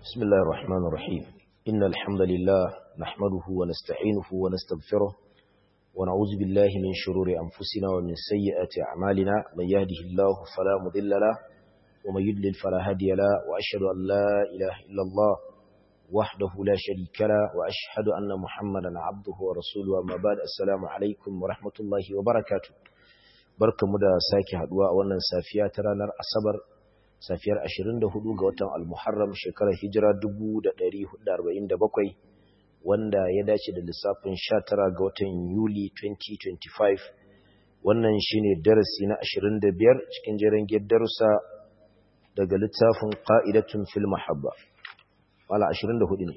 بسم الله الرحمن الرحيم إن الحمد لله نحمده ونستعينه ونستغفره ونعوذ بالله من شرور أنفسنا ومن سيئات أعمالنا من يهده الله فلا مضل له ومن يضلل فلا هادي له وأشهد أن لا إله إلا الله وحده لا شريك له وأشهد أن محمدا عبده ورسوله أما بعد السلام عليكم ورحمة الله وبركاته barkamu da sake haduwa a wannan safiya ta ranar asabar safiyar 24 ga watan al-muharram shekarar hijira 1447 wanda ya dace da lissafin 19 ga watan yuli 2025 wannan shine darasi na 25 cikin jerin darussa daga littafin qa'idatun fil mahabba wala 24 ne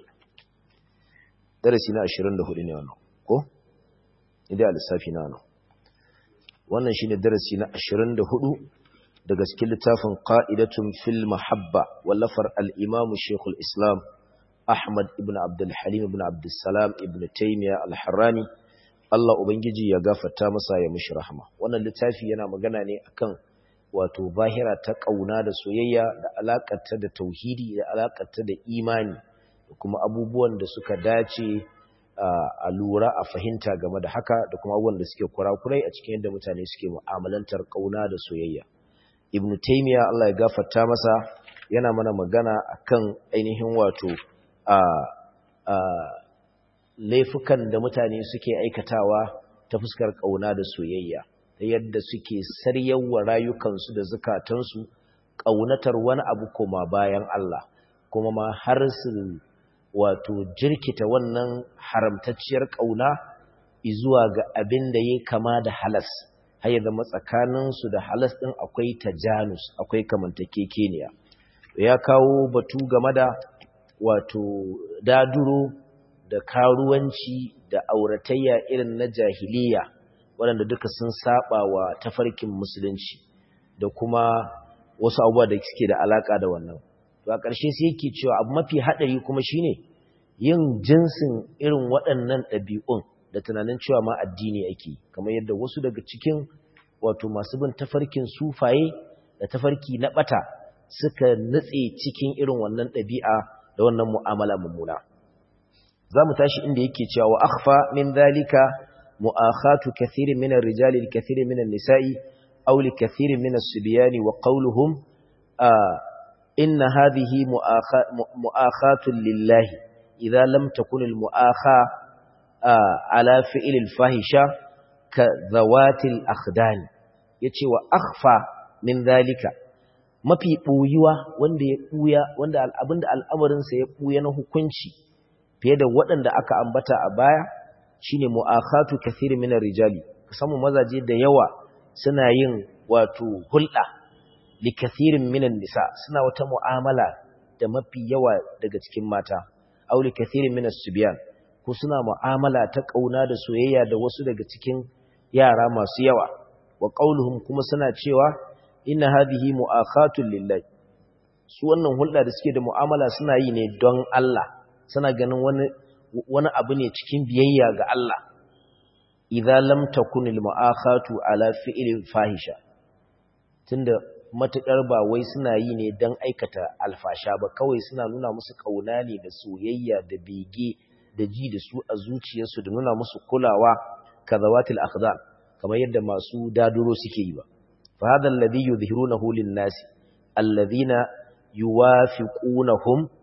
darasi na 24 ne wannan ko idan lissafi na wannan wannan shine darasi na 24 daga cikin littafin qa'idatun fil mahabba wallafar al-imam shaykhul islam ahmad ibn abdul halim ibn abdul salam ibn taymiya al-harrani Allah ubangiji ya gafarta masa ya mishi rahama wannan littafi yana magana ne akan wato bahira ta kauna da soyayya da alakarta da tauhidi da alakarta da imani da kuma abubuwan da suka dace a lura a fahimta game da haka da kuma abubuwan da suke kurakurai a cikin yadda mutane suke mu'amalantar kauna da soyayya ibnu taymiya Allah ya gafarta masa yana mana magana akan ainihin wato a a laifukan da mutane suke aikatawa ta fuskar kauna da soyayya ta yadda suke saryawa rayukansu da zukatansu kaunatar wani abu koma bayan Allah kuma ma har su wato jirkita wannan haramtacciyar ƙauna izuwa ga abin da ya kama da halas har ya zama tsakaninsu da halas ɗin akwai tajanus akwai kamantakekeniya ya kawo batu game da wato daduro da karuwanci da auratayya irin na jahiliya waɗanda duka sun saba wa tafarkin musulunci da kuma wasu abubuwa da suke da alaka da wannan to a ƙarshe sai yake cewa abu mafi haɗari kuma shine yin jinsin irin waɗannan ɗabi'un da tunanin cewa ma addini ake kamar yadda wasu daga cikin wato masu bin tafarkin sufaye da tafarki na ɓata suka nutse cikin irin wannan ɗabi'a da wannan mu'amala mummuna za mu tashi inda yake cewa wa akhfa min dhalika mu'akhatu kathirin min ar-rijali kathirin min an-nisa'i aw li kathirin min as-sibyani wa qawluhum inna hadhihi mu'akhatun lillahi idza lam takun al-mu'akha ala fi'l al-fahisha ka zawati al-akhdan yace wa akhfa min dhalika mafi buyuwa wanda ya buya wanda abinda al'amarin sa ya buya na hukunci fiye da waɗanda aka ambata a baya shine mu'akhatu kathir min ar-rijali kasamu mazaje da yawa suna yin wato hulɗa li kathirin minan nisa suna wata mu'amala da mafi yawa daga cikin mata aw li kathirin minas subyan ko suna mu'amala ta kauna da soyayya da wasu daga cikin yara masu yawa wa qauluhum kuma suna cewa inna hadhihi mu'akhatun lillahi su wannan hulɗa da suke da mu'amala suna yi ne don Allah suna ganin wani wani abu ne cikin biyayya ga Allah idza lam takunil mu'akhatu ala fi'lin fahisha tunda matuƙar ba wai suna yi ne don aikata alfasha ba kawai suna nuna musu ƙauna ne da soyayya da bege da ji da su a zuciyarsu da nuna musu kulawa ka zawatil akhdar kamar yadda masu daduro suke yi ba fa hadha alladhi yudhirunahu lin-nas alladhina yuwafiqunahum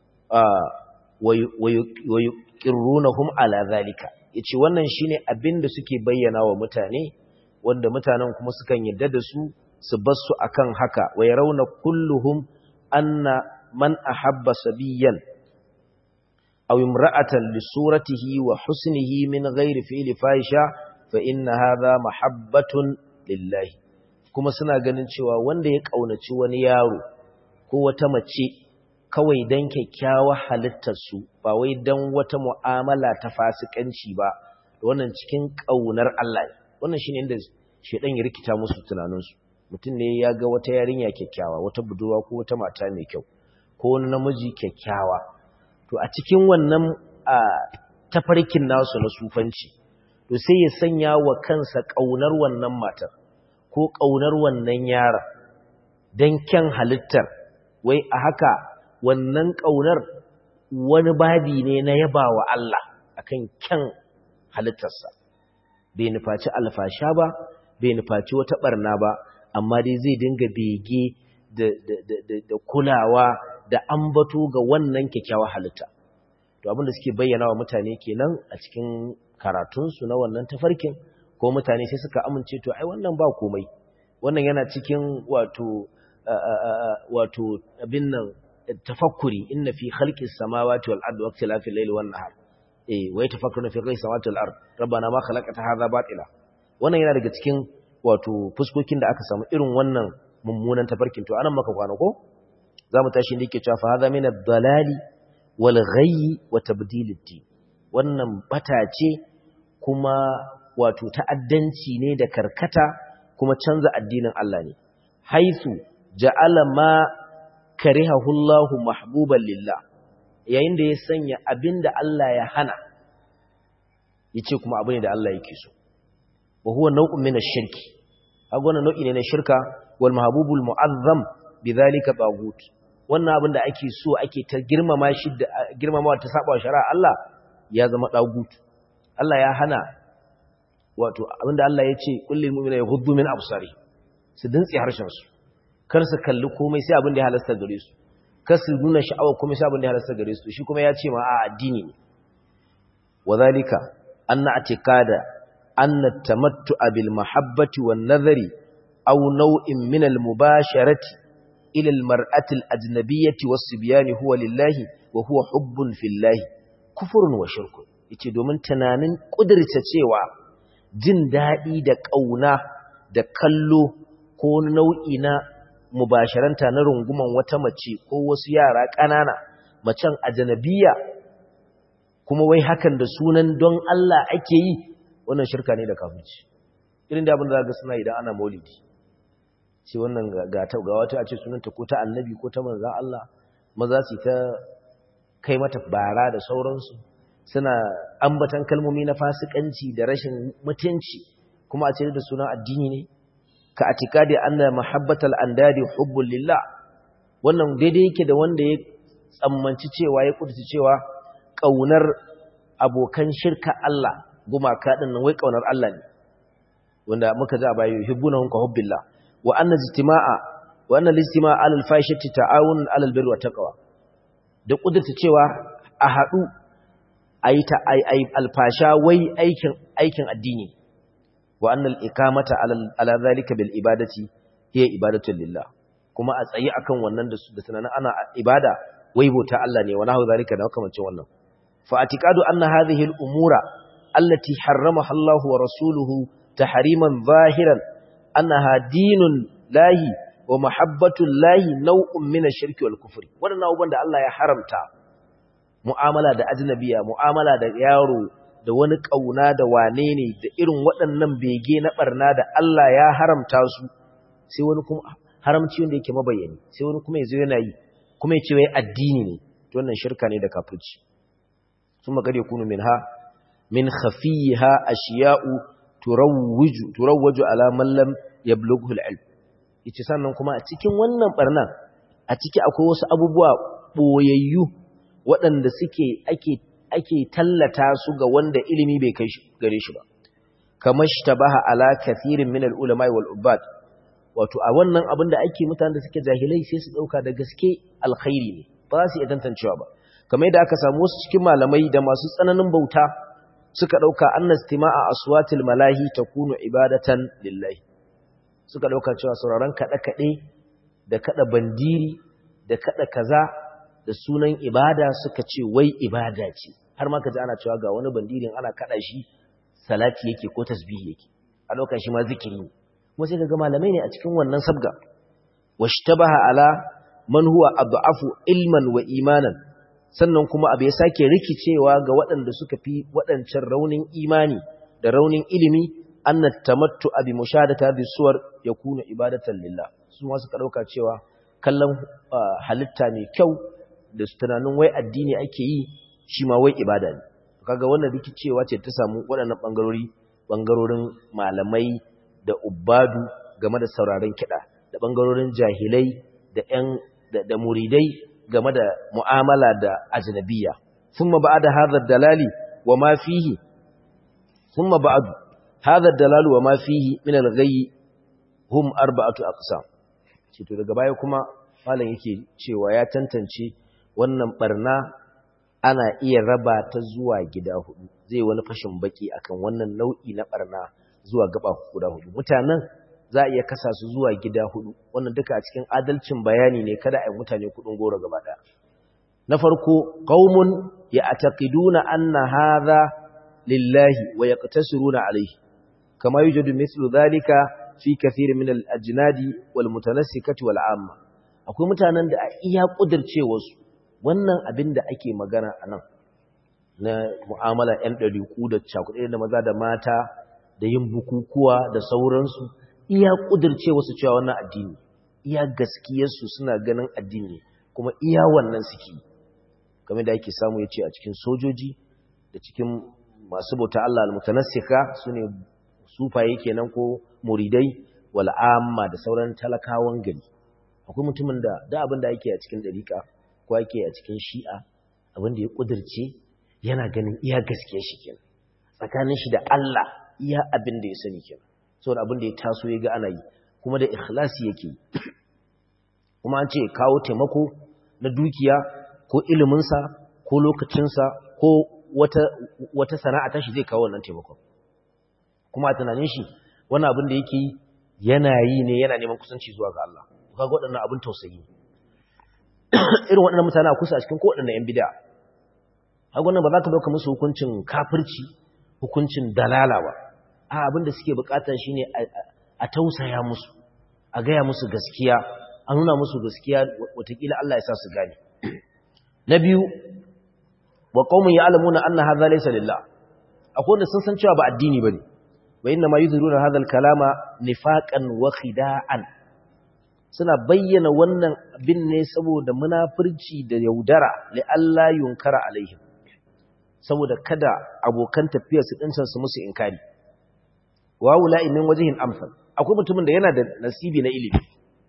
wa yuqirrunahum ala zalika yace wannan shine abin da suke bayyana wa mutane wanda mutanen kuma sukan yadda da su su basu akan haka wa yarawna kulluhum anna man ahabba sabiyan aw imra'atan li suratihi wa husnihi min ghairi fi'li fahisha fa inna hadha mahabbatun lillahi kuma suna ganin cewa wanda ya kaunaci wani yaro ko wata mace kawai dan kyakkyawa halittar su ba wai dan wata mu'amala ta fasikanci ba wannan cikin kaunar Allah wannan shine inda shedan ya rikita musu tunaninsu mutum ne ya ga wata yarinya kyakkyawa wata budurwa ko wata mata mai kyau ko wani namiji kyakkyawa to a cikin wannan tafarkin nasu na sufanci to sai ya sanya wa kansa ƙaunar wannan matar ko ƙaunar wannan yaron don kyan halittar wai a haka wannan ƙaunar wani babi ne na yaba wa Allah akan kyan halittarsa bai nufaci alfasha ba bai nufaci wata barna ba amma dai zai dinga bege da kulawa da ambato ga wannan kyakkyawar halitta to abinda suke bayyana wa mutane kenan a cikin karatunsu na wannan tafarkin ko mutane sai suka amince to ai wannan ba komai wannan yana cikin wato wato abin nan tafakkuri inna fi khalqis samawati wal ardi waqtilafil layli wan nahar eh wai tafakkuruna fi khalqis samawati wal ardi rabbana ma khalaqta hadha batila wannan yana daga cikin wato fuskokin da aka samu irin wannan mummunan tafarkin to anan maka kwana ko zamu tashi ne yake cewa fa hadha min ad-dalali wal ghayyi wa tabdil ad-din wannan bata ce kuma wato ta'addanci ne da karkata kuma canza addinin Allah ne haisu ja'ala ma karihahu Allah mahbuban lillah yayin da ya sanya abinda Allah ya hana yace kuma abu ne da Allah yake so wa huwa naw'un min ash-shirki kaga wannan nau'i ne na shirka wal mahbubul mu'azzam bidhalika tagut wannan abin da ake so ake ta girmama shi da girmamawa ta saba shari'a Allah ya zama tagut Allah ya hana wato abinda Allah ya ce kullil mu'mina yaghuddu min absari su dintsi harshen su kar su kalli komai sai abin da ya halasta gare su kar su nuna sha'awa komai sai abin da ya halasta gare su shi kuma ya ce ma a addini ne wadhalika anna atiqada anna tamattu'a bil mahabbati wan nadhari aw naw'in min al mubasharati ila al mar'ati al ajnabiyyati was sibyani huwa lillahi wa huwa hubbun fillahi kufrun wa shirkun yace domin tunanin kudirce cewa jin daɗi da ƙauna da kallo ko nau'i na mubasharanta na runguman wata mace ko wasu yara ƙanana macen ajanabiya kuma wai hakan da sunan don Allah ake yi wannan shirka ne da kafirci irin da abin da ga suna idan ana maulidi ce wannan ga ta ga wata a ce sunanta ko ta annabi ko ta manzan Allah maza su ta kai mata bara da sauransu suna ambatan kalmomi na fasikanci da rashin mutunci kuma a ce da sunan addini ne ka atikadi anna mahabbatal andadi hubbul lillah wannan daidai yake da wanda ya tsammanci cewa ya kudurci cewa kaunar abokan shirka Allah gumaka din nan wai kaunar Allah ne wanda muka ji a bayo hibbunahum ka hubbillah wa anna ijtima'a wa anna al-ijtima'a 'ala al-fahishati ta'awun 'ala al-birri wa taqwa da kudurta cewa a haɗu ayi ta ayi alfasha wai aikin aikin addini wa annal ikamata ala zalika bil ibadati hiya ibadatu lillah kuma a tsayi akan wannan da da tunanin ana ibada wai bauta Allah ne wa nahu zalika da makamancin wannan fa atiqadu anna hadhihi al umura allati harramaha Allah wa rasuluhu tahriman zahiran annaha dinun lahi wa mahabbatu lahi naw'un min ash-shirki wal kufri wannan abubuwan da Allah ya haramta mu'amala da ajnabiya mu'amala da yaro da wani kauna da wane ne da irin waɗannan bege na barna da Allah ya haramta su sai wani kuma haramci wanda yake mabayani sai wani kuma yazo yana yi kuma ya ce wai addini ne to wannan shirka ne da kafirci kuma gare kunu minha min khafiha ashiya'u turawwiju turawwaju ala man lam yablughu al-ilm yace sannan kuma a cikin wannan barna a ciki akwai wasu abubuwa boyayyu waɗanda suke ake ake tallata su ga wanda ilimi bai kai gare shi ba kamar shtabaha ala kathirin min al-ulama wal ubad wato a wannan abin da ake mutanen da suke jahilai sai su dauka da gaske alkhairi ne ba za su iya tantancewa ba kamar yadda aka samu wasu cikin malamai da masu tsananin bauta suka dauka annastima'a aswatil malahi takunu ibadatan lillahi suka dauka cewa sauraron kada kade da kada bandiri da kada kaza da sunan ibada suka ce wai ibada ce har ma kaji ana cewa ga wani bandirin ana kada shi salati yake ko tasbihi yake a lokacin shi ma zikiri ne kuma sai kaga malamai ne a cikin wannan sabga washtabaha ala man huwa ad'afu ilman wa imanan sannan kuma abu ya sake rikicewa ga waɗanda suka fi waɗancan raunin imani da raunin ilimi annat tamattu abi mushadata bi suwar yakunu ibadatan lillah su ma suka dauka cewa kallon halitta mai kyau da tunanin wai addini ake yi shi ma wai ibada ne kaga wannan rikicewa ce ta samu waɗannan bangarori bangarorin malamai da ubbadu game da sauraron kiɗa da bangarorin jahilai da ƴan da, da muridai game da mu'amala da ajnabiyya thumma ba'da hadha dalali wa ma fihi thumma ba'du hadha dalalu wa ma fihi min al-ghayy hum arba'atu aqsam ce to daga baya kuma malam yake cewa ya tantance wannan barna ana iya raba ta zuwa gida hudu zai wani fashin baki akan wannan nau'i na barna zuwa gaba guda hudu mutanen za a iya kasa su zuwa gida hudu wannan duka a cikin adalcin bayani ne kada a yi mutane kudin goro gaba daya na farko qaumun ya'taqiduna anna hadha lillahi wa yaqtasiruna alayhi kama yujadu mithlu dhalika fi kathir min al-ajnadi wal mutanassikati wal amma akwai mutanen da a iya kudirce wasu wannan abin da ake magana anan na mu'amala ɗan ɗariƙu da cakuɗe da maza da mata da yin bukukuwa da sauransu iya kudirce wasu cewa wannan addini iya gaskiyarsu suna ganin addini kuma iya wannan suke game da ake samu ya ce a cikin sojoji da cikin masu bauta Allah al-mutanassika sune sufaye kenan ko muridai wal amma da sauran talakawan gari akwai mutumin da da abin da yake a cikin dariƙa ko yake a cikin shi'a abin da ya kudirce yana ganin iya gaskiyar shi kenan tsakanin shi da Allah iya abin da ya sani kenan saboda abin da ya taso ya ga ana yi kuma da ikhlasi yake yi kuma an ce kawo taimako na dukiya ko iliminsa ko lokacinsa ko wata, wata sana'a tashi zai kawo wannan taimakon kuma a tunanin shi wani abin da yake yi yana yi ne yana neman kusanci zuwa ga Allah kaga waɗannan abin tausayi irin waɗannan mutane a kusa a cikin ko waɗannan 'yan bida haka wannan ba za ka ɗauka musu hukuncin kafirci hukuncin dalala ba a abin da suke bukata shine a tausaya musu a gaya musu gaskiya a nuna musu gaskiya watakila Allah ya sa su gane na biyu wa qaumun ya'lamuna anna hadha laysa lillah akwai wanda sun san cewa ba addini bane wa inna ma yuzhiruna hadha al-kalama nifaqan wa khida'an suna bayyana wannan abin ne saboda munafurci da yaudara li Allah yunkara alaihim saboda kada abokan tafiyar su dincan su musu inkari wa wula'i min wajhin amsal akwai mutumin da yana da nasibi na ilimi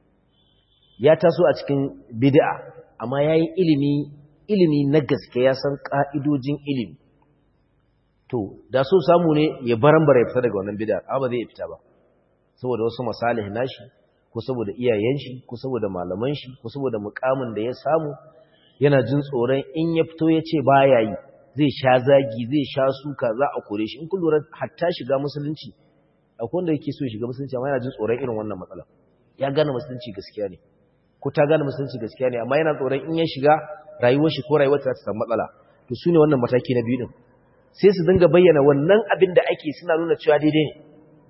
ya taso a cikin bid'a amma yayi ilimi ilimi na gaske ya san ka'idojin ilimi to da so samu ne ya barambara ya fita daga wannan bid'a amma ba zai fita ba saboda wasu masalih nashi ko saboda iyayen shi ko saboda malaman shi ko saboda mukamin da ya samu yana jin tsoron in ya fito ya ce baya yi zai sha zagi zai sha suka za a kore shi in kun lura hatta shiga musulunci akwai wanda yake so shiga musulunci amma yana jin tsoron irin wannan matsala ya gane musulunci gaskiya ne ko ta gane musulunci gaskiya ne amma yana tsoron in ya shiga rayuwar shi ko rayuwar ta samu matsala to su ne wannan mataki na biyu din sai su dinga bayyana wannan abin da ake suna nuna cewa daidai ne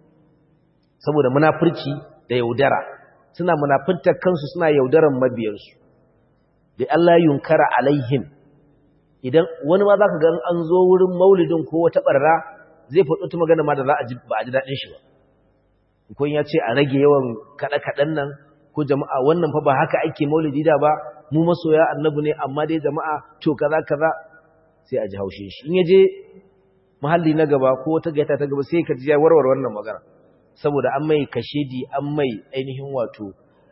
saboda munafurci da yaudara suna munafuntar kansu suna yaudaran mabiyansu da Allah yunkara alaihim idan wani ma zaka ga an zo wurin maulidin ko wata barra zai faɗo ta magana ma da za a ji ba a ji daɗin shi ba ko ya ce a rage yawan kaɗe-kaɗen nan ko jama'a wannan fa ba haka ake maulidi da ba mu masoya annabi ne amma dai jama'a to kaza kaza sai a ji haushin shi in ya je mahalli na gaba ko wata gaita ta gaba sai ka ji ya warware wannan magana saboda an mai kashedi an mai ainihin wato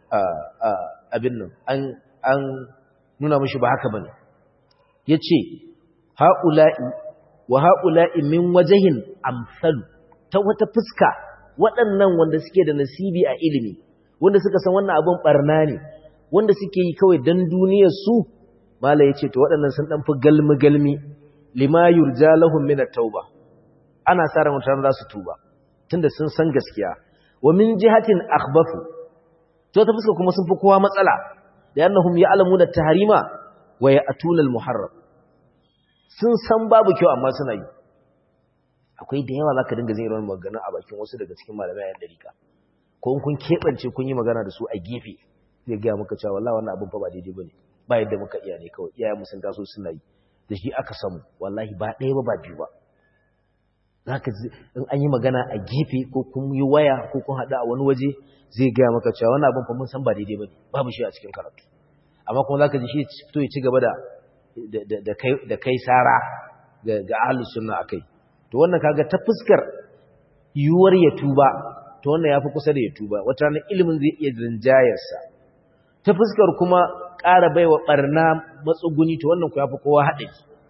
abin nan an nuna mashi ba haka bane yace haula'i wa haula'i min wajhin amsalu ta wata fuska waɗannan wanda suke da nasibi a ilimi wanda suka san wannan abin barna ne wanda suke yi kawai dan duniyar su mala yace to waɗannan sun dan fi galmi galmi lima yurja lahum min at-tauba ana sa ran mutane za su tuba tunda sun san gaskiya wa min jihatin akhbathu to ta fuska kuma sun fi kowa matsala da annahum ya'lamuna at-tahrima wa ya'tuna al-muharram sun san babu kyau amma suna yi akwai da yawa zaka dinga zai rawar magana a bakin wasu daga cikin malamai ayan dariƙa ko in kun kebance kun yi magana da su a gefe zai ga muka cewa wallahi wannan abin fa ba daidai bane ba yadda muka iya ne kawai iyayen mu sun taso suna yi da shi aka samu wallahi ba ɗaya ba ba biyu ba zaka in an yi magana a gefe ko kun yi waya ko kun haɗu a wani waje zai gaya maka cewa wannan abin fa mun san ba daidai bane babu shi a cikin karatu amma kuma zaka ji shi fito ya ci gaba da da kai da kai sara ga ga ahlus sunna akai to wannan kaga ta fuskar yuwar ya tuba to wannan yafi kusa da ya tuba wata ranar ilimin zai iya rinjayar sa ta fuskar kuma ƙara baiwa barna matsuguni to wannan ku yafi kowa haɗari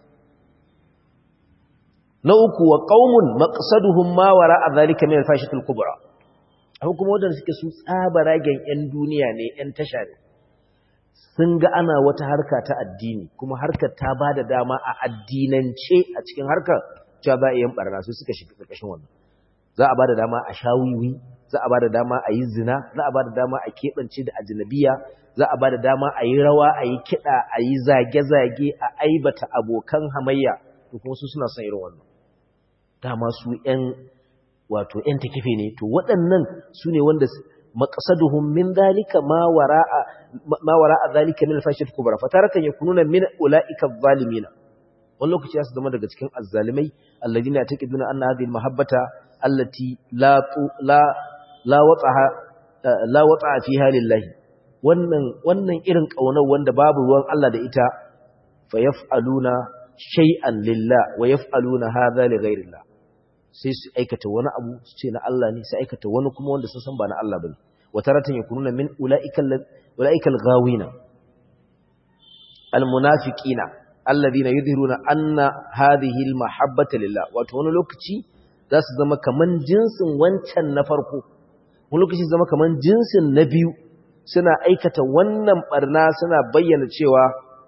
na uku wa qaumun maqsaduhum ma wara zalika min al-fashatil kubra akwai kuma wadanda suke su tsabaragen yan duniya ne yan tasha ne sun ga ana wata harka ta addini kuma harkar ta bada dama a addinance a cikin harkar cewa za a yi barna su suka shiga ƙarƙashin wannan za a bada dama a shawiwi za a bada dama a yi zina za a bada dama a keɓance da ajnabiya za a bada dama a yi rawa a yi kiɗa a yi zage-zage a aibata abokan hamayya to kuma su suna son irin wannan dama su ‘yan wato ‘yan takife ne, to waɗannan su ne wanda maƙasaduhun min zalika ma wara a zalika min alfashir kubara fatarakan ya kununa min ula'ika zalimina wani lokaci ya su zama daga cikin azzalimai alladina ta ƙiduna an na hadin mahabbata allati la watsa a fi halin lahi wannan irin ƙaunar wanda babu ruwan Allah da ita fa yaf'aluna shay'an lillah wa yaf'aluna hadha li ghayrillah sai su aikata wani abu su ce na Allah ne sai aikata wani kuma wanda sun san ba na Allah bane wa taratan yakununa min ulaikal ulaikal ghawina almunafiqina alladhina yudhiruna anna hadhihi almahabbata lillah wato wani lokaci za su zama kaman jinsin wancan na farko wani lokaci zama kaman jinsin na biyu suna aikata wannan barna suna bayyana cewa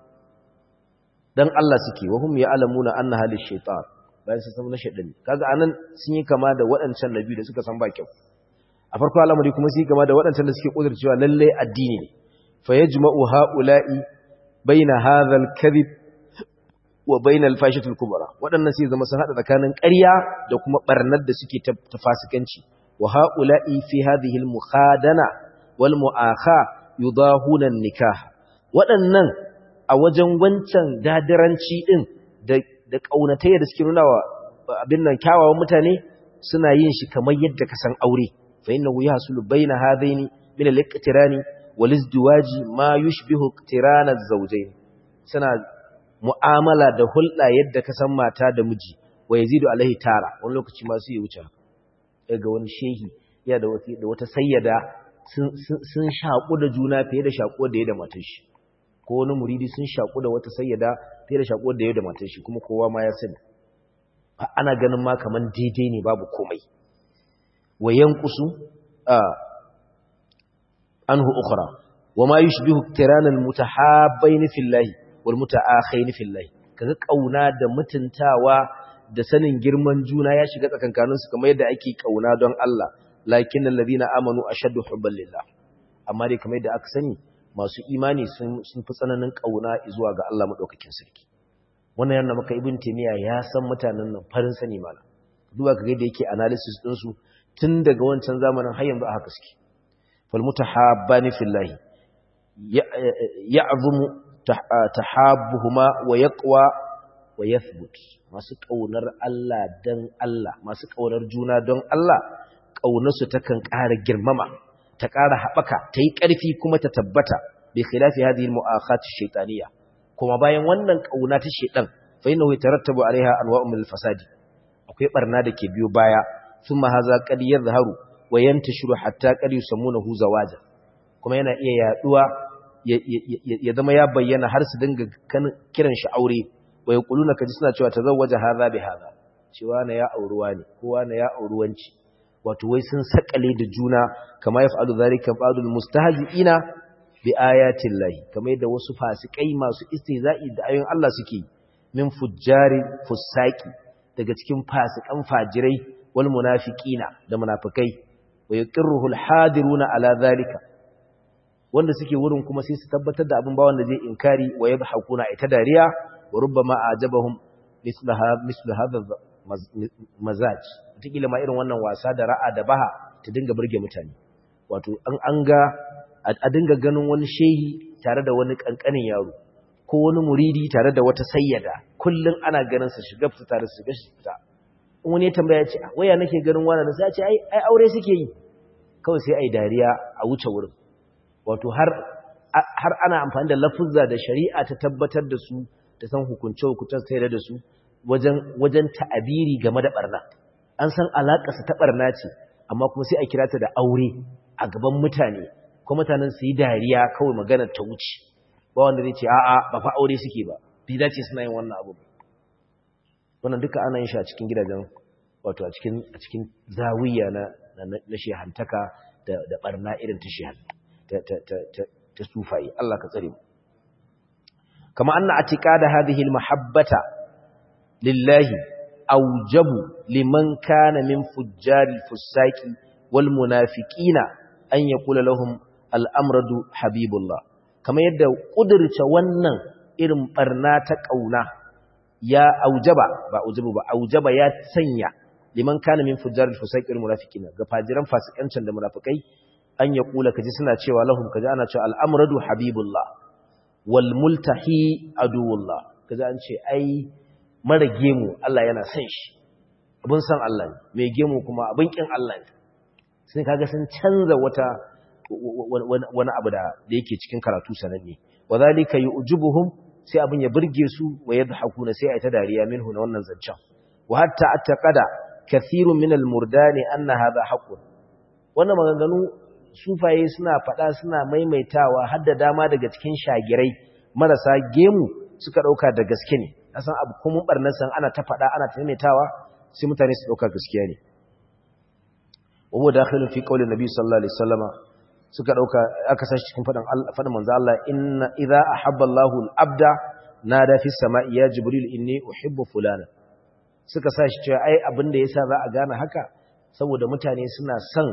dan Allah suke wahum ya'lamuna anna halil shaytan bayan sun san na shaytan kaga anan sun yi kama da waɗancan nabi da suka san ba kyau a farko al'amari kuma sun yi kama da waɗancan da suke kudurcewa lalle addini ne fa yajma'u ha'ula'i baina hadha al-kadhib wa baina al-fashatil kubra waɗannan sai zama sun hada tsakanin ƙarya da kuma barnar da suke ta fasikanci wa ha'ula'i fi hadhihi al-mukhadana wal mu'akha yudahuna an-nikah waɗannan a wajen wancan dadiranci ɗin da ƙaunatai da suke nuna wa abin nan kyawawan mutane suna yin shi kamar yadda ka san aure fa inna hu yahsulu baina hadaini min al-iqtirani wal izdiwaji ma yushbihu iqtirana az-zawjayn suna mu'amala da hulɗa yadda ka san mata da miji wa yazidu alaihi tara wani lokaci ma su yi wuce ga wani shehi ya da wata sayyada sun shaƙu da juna fiye da shaƙo da ya da matar shi ko wani muridi sun shaƙu da wata sayyada fiye da shaƙo da ya da matar shi kuma kowa ma ya sani ana ganin ma kaman daidai ne babu komai wa yanqusu anhu ukhra wa ma yushbihu tiranal mutahabbain fillahi wal mutaakhain fillahi kaga kauna da mutuntawa da sanin girman juna ya shiga tsakankaninsu kamar yadda ake kauna don Allah lakin alladhina amanu ashaddu hubban lillah amma dai kamar yadda aka sani masu imani sun fi tsananin kauna zuwa ga Allah madaukakin sarki wannan yana maka ibn taymiya ya san mutanen nan farin sani mala duba kaga yadda yake analysis din su tun daga wancan zamanin har yanzu a haka suke fal mutahabbani fillahi ya'zumu tahabbuhuma wa yaqwa wa yathbut masu kaunar Allah dan Allah masu kaunar juna don Allah ƙaunarsu takan ƙara girmama ta ƙara haɓaka ta yi ƙarfi kuma ta tabbata bai khilafi hadhihi al-mu'akhat ash-shaytaniyya kuma bayan wannan ƙauna ta shedan fa innahu yatarattabu alaiha anwa'un min al-fasadi akwai barna da ke biyo baya thumma hadha qad yadhharu wa yantashiru hatta qad yusammunahu zawaja kuma yana iya yaduwa ya zama ya bayyana har su dinga kiran shi aure wa yaquluna kaji suna cewa tazawwaja hadha bi hadha cewa na ya auruwa ne kowa na ya auruwanci wato wai sun sakale da juna kama ya fa'alu zalika ba'dul mustahzi'ina bi ayatin lahi kamar yadda wasu fasikai masu istihza'i da ayoyin Allah suke min fujjari fusaki daga cikin fasikan fajirai wal munafiqina da munafikai wa yaqirruhu al hadiruna ala zalika wanda suke wurin kuma sai su tabbatar da abin ba wanda zai inkari wa yadhakuna ita dariya wa rubbama ajabahum mislaha mislu hadha mazaj wataƙila ma irin wannan wasa da ra'a da baha ta dinga burge mutane wato an an ga a dinga ganin wani shehi tare da wani kankanin yaro ko wani muridi tare da wata sayyada kullun ana ganin su shiga fita tare su shiga fita in wani ya tambaya ce waya nake ganin wani sai ya ce ai ai aure suke yi kawai sai ai dariya a wuce wurin wato har har ana amfani da lafuzza da shari'a ta tabbatar da su ta san hukunce hukuncen sai da su wajen wajen ta'abiri game da barna an san alaƙarsa ta ɓarna ce amma kuma sai a kira ta da aure a gaban mutane ko mutanen su yi dariya kawai magana ta wuce ba wanda zai ce a'a ba fa aure suke ba bai dace suna yin wannan abu wannan duka ana yin shi a cikin gidajen wato a cikin a cikin zawiya na na shehantaka da da barna irin ta shehan ta ta ta ta sufayi Allah ka tsare mu kama anna atiqada hadhihi almahabbata lillahi awjabu liman kana min fujjari fusaki wal munafiqina an yaqula lahum al'amradu habibullah kama yadda kudurce wannan irin barna ta kauna ya aujaba ba aujabu ba aujaba ya sanya liman kana min fujjari fusaki wal munafiqina ga fajiran fasikancin da munafikai an yaqula kaji suna cewa lahum kaji ana cewa al'amradu habibullah wal multahi aduwullah kaza an ce ai mara gemu Allah yana son shi abin san Allah ne mai gemu kuma abin kin Allah ne sai kaga sun canza wata wani abu da yake cikin karatu sananne wadhalika yu'jibuhum sai abin ya burge su wa yadhakuna sai ai ta dariya minhu na wannan zancen wa hatta attaqada kathirun min al-murdani anna hadha haqqun wannan maganganu sufaye suna faɗa suna maimaitawa har da dama daga cikin shagirai marasa gemu suka ɗauka da gaske ne a san abu kuma ɓarnar san ana ta faɗa ana ta maimaitawa sai mutane su ɗauka gaskiya ne wawo da akhilun fi ƙaunin nabi sallallahu alaihi wasallama suka ɗauka aka sashi cikin faɗin faɗin manzo Allah inna idza ahabba Allahu al-abda nada fi sama'i ya jibril inni uhibbu fulana suka sashi cewa ai abin da yasa za a gane haka saboda mutane suna son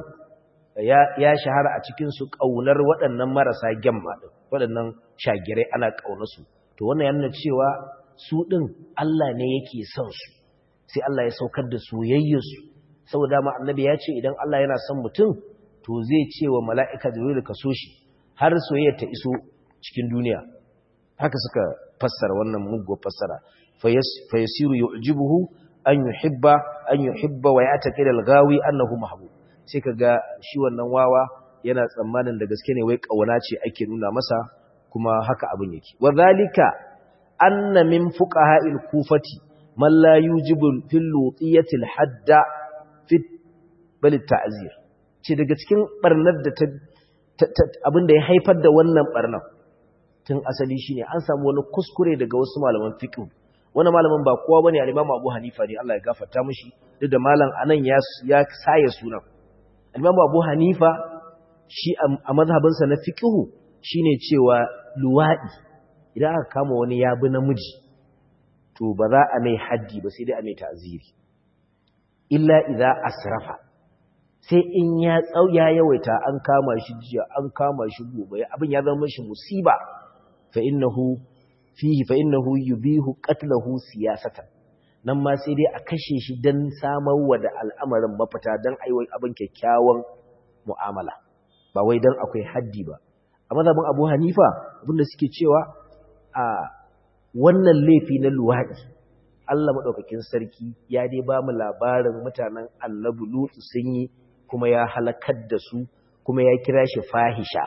ya shahara a cikinsu ƙaunar waɗannan marasa gyamma ɗin waɗannan shagirai ana ƙaunarsu to wannan yana cewa su ɗin Allah ne yake son su sai Allah ya saukar da soyayyarsu saboda ma annabi ya ce idan Allah yana son mutum to zai ce wa mala'ika jibril ka so shi har soyayya ta iso cikin duniya haka suka fassara wannan muguwar fassara fa yasiru yu'jibuhu an yuhibba an yuhibba wa ya'taqid al-ghawi annahu mahbub sai ka ga shi wannan wawa yana tsammanin da gaske ne wai ƙauna ce ake nuna masa kuma haka abin yake wa zalika anna min fuqaha'il kufati man la yujibu fil lutiyati hadda fi bal ta'zir ce daga cikin barnar da ta abin da ya haifar da wannan barnar tun asali shine an samu wani kuskure daga wasu malaman fiqh wani malamin ba kowa bane al-Imam Abu Hanifa ne Allah ya gafarta mishi duk da malam anan ya ya saye sunan Imam Abu Hanifa shi a mazhabinsa na fiqhu shine cewa luwadi idan aka kama wani yabi namiji to ba za a mai haddi ba sai dai a mai ta'ziri illa idza asrafa sai in ya tsau ya yawaita an kama shi jiya an kama shi gobe abin ya zama shi musiba fa innahu fihi fa innahu yubihu qatlahu siyasatan nan ma sai dai a kashe shi don samarwa da al'amarin mafita don aiwai abin kyakkyawan mu'amala ba wai don akwai haddi ba a mazabin abu hanifa abinda suke cewa a wannan laifi na luwaɗi Allah maɗaukakin sarki ya dai ba mu labarin mutanen annabu lutu sun yi kuma ya halakar da su kuma ya kira shi fahisha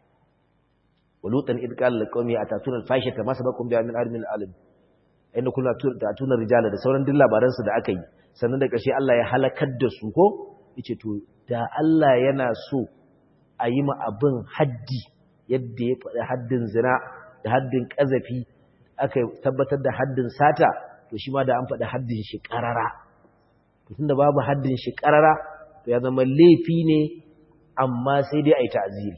walutan idqal liqawmi atatuna alfahishata ma sabakum bi min armin alim inda kuna tatunar rijala da sauran duk labaransu da aka yi sannan da ƙarshe Allah ya halakar da su ko yace to da Allah yana so a yi ma abin haddi yadda ya faɗi haddin zina da haddin ƙazafi aka tabbatar da haddin sata to shi ma da an faɗi haddin shi ƙarara to tunda babu haddin shi ƙarara to ya zama laifi ne amma sai dai a yi ta'aziri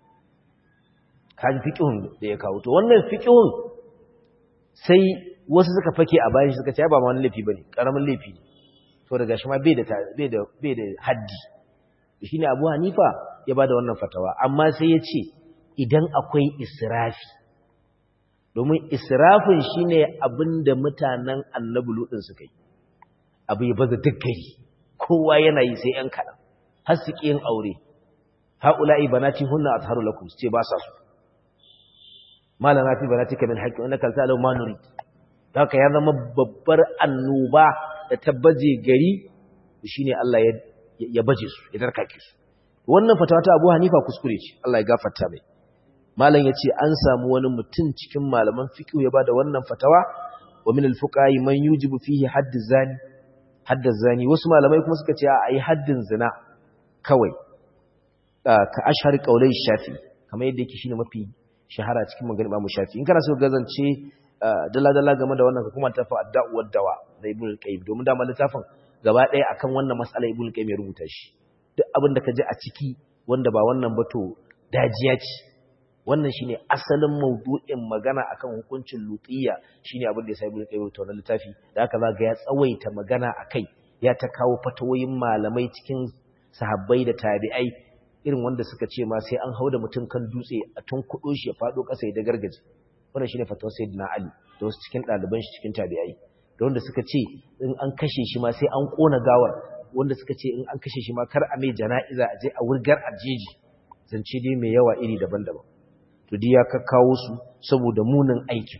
kaji fiƙihun da ya kawo to wannan fiƙihun sai wasu suka fake a bayan shi suka ce ba ma wani laifi bane karamin laifi ne to daga shi ma bai da bai da bai da haddi shine Abu Hanifa ya bada wannan fatawa amma sai ya ce idan akwai israfi domin israfin shine abinda mutanen Annabi Lutun suka yi abu ya baza duk gari kowa yana yi sai yan kadan har su yin aure haula'i banati hunna azharu lakum ce ba sa su malama fi banatika min haqqi innaka ta'lamu ma nurid haka ya zama babbar annoba da ta baje gari shine Allah ya ya baje su ya darkake su wannan fatawa ta Abu Hanifa kuskure ce Allah ya gafarta mai malam yace an samu wani mutum cikin malaman fiqh ya bada wannan fatawa wa min al-fuqaha man yujibu fihi hadd zani hadd zani wasu malamai kuma suka ce a yi haddin zina kawai ka ashhar qaulai shafi kamar yadda yake shine mafi shahara cikin maganar Imam Shafi in kana so gazance dala-dala game da wannan kuma ta fa adda'uwar dawa da Ibn al-Qayyim domin da littafin gaba ɗaya akan wannan mas'ala Ibn al-Qayyim ya rubuta shi duk abin da ka ji a ciki wanda ba wannan ba to dajiya ce wannan shine asalin maudu'in magana akan hukuncin lutiyya shine abin da ya sai Ibn al-Qayyim ta wannan littafi da aka zaga ya tsawaita magana akai ya ta kawo fatawoyin malamai cikin sahabbai da tabi'ai irin wanda suka ce ma sai an hauda mutum kan dutse a tun kudo shi ya fado kasa ya gargaje wannan shine fatawar sayyidina Ali da wasu cikin ɗaliban shi cikin tabi'ai da wanda suka ce in an kashe shi ma sai an kona gawar wanda suka ce in an kashe shi ma kar a mai jana'iza a je a wurgar a jeji zance dai mai yawa iri daban-daban to dai ya kakkawo su saboda munin aikin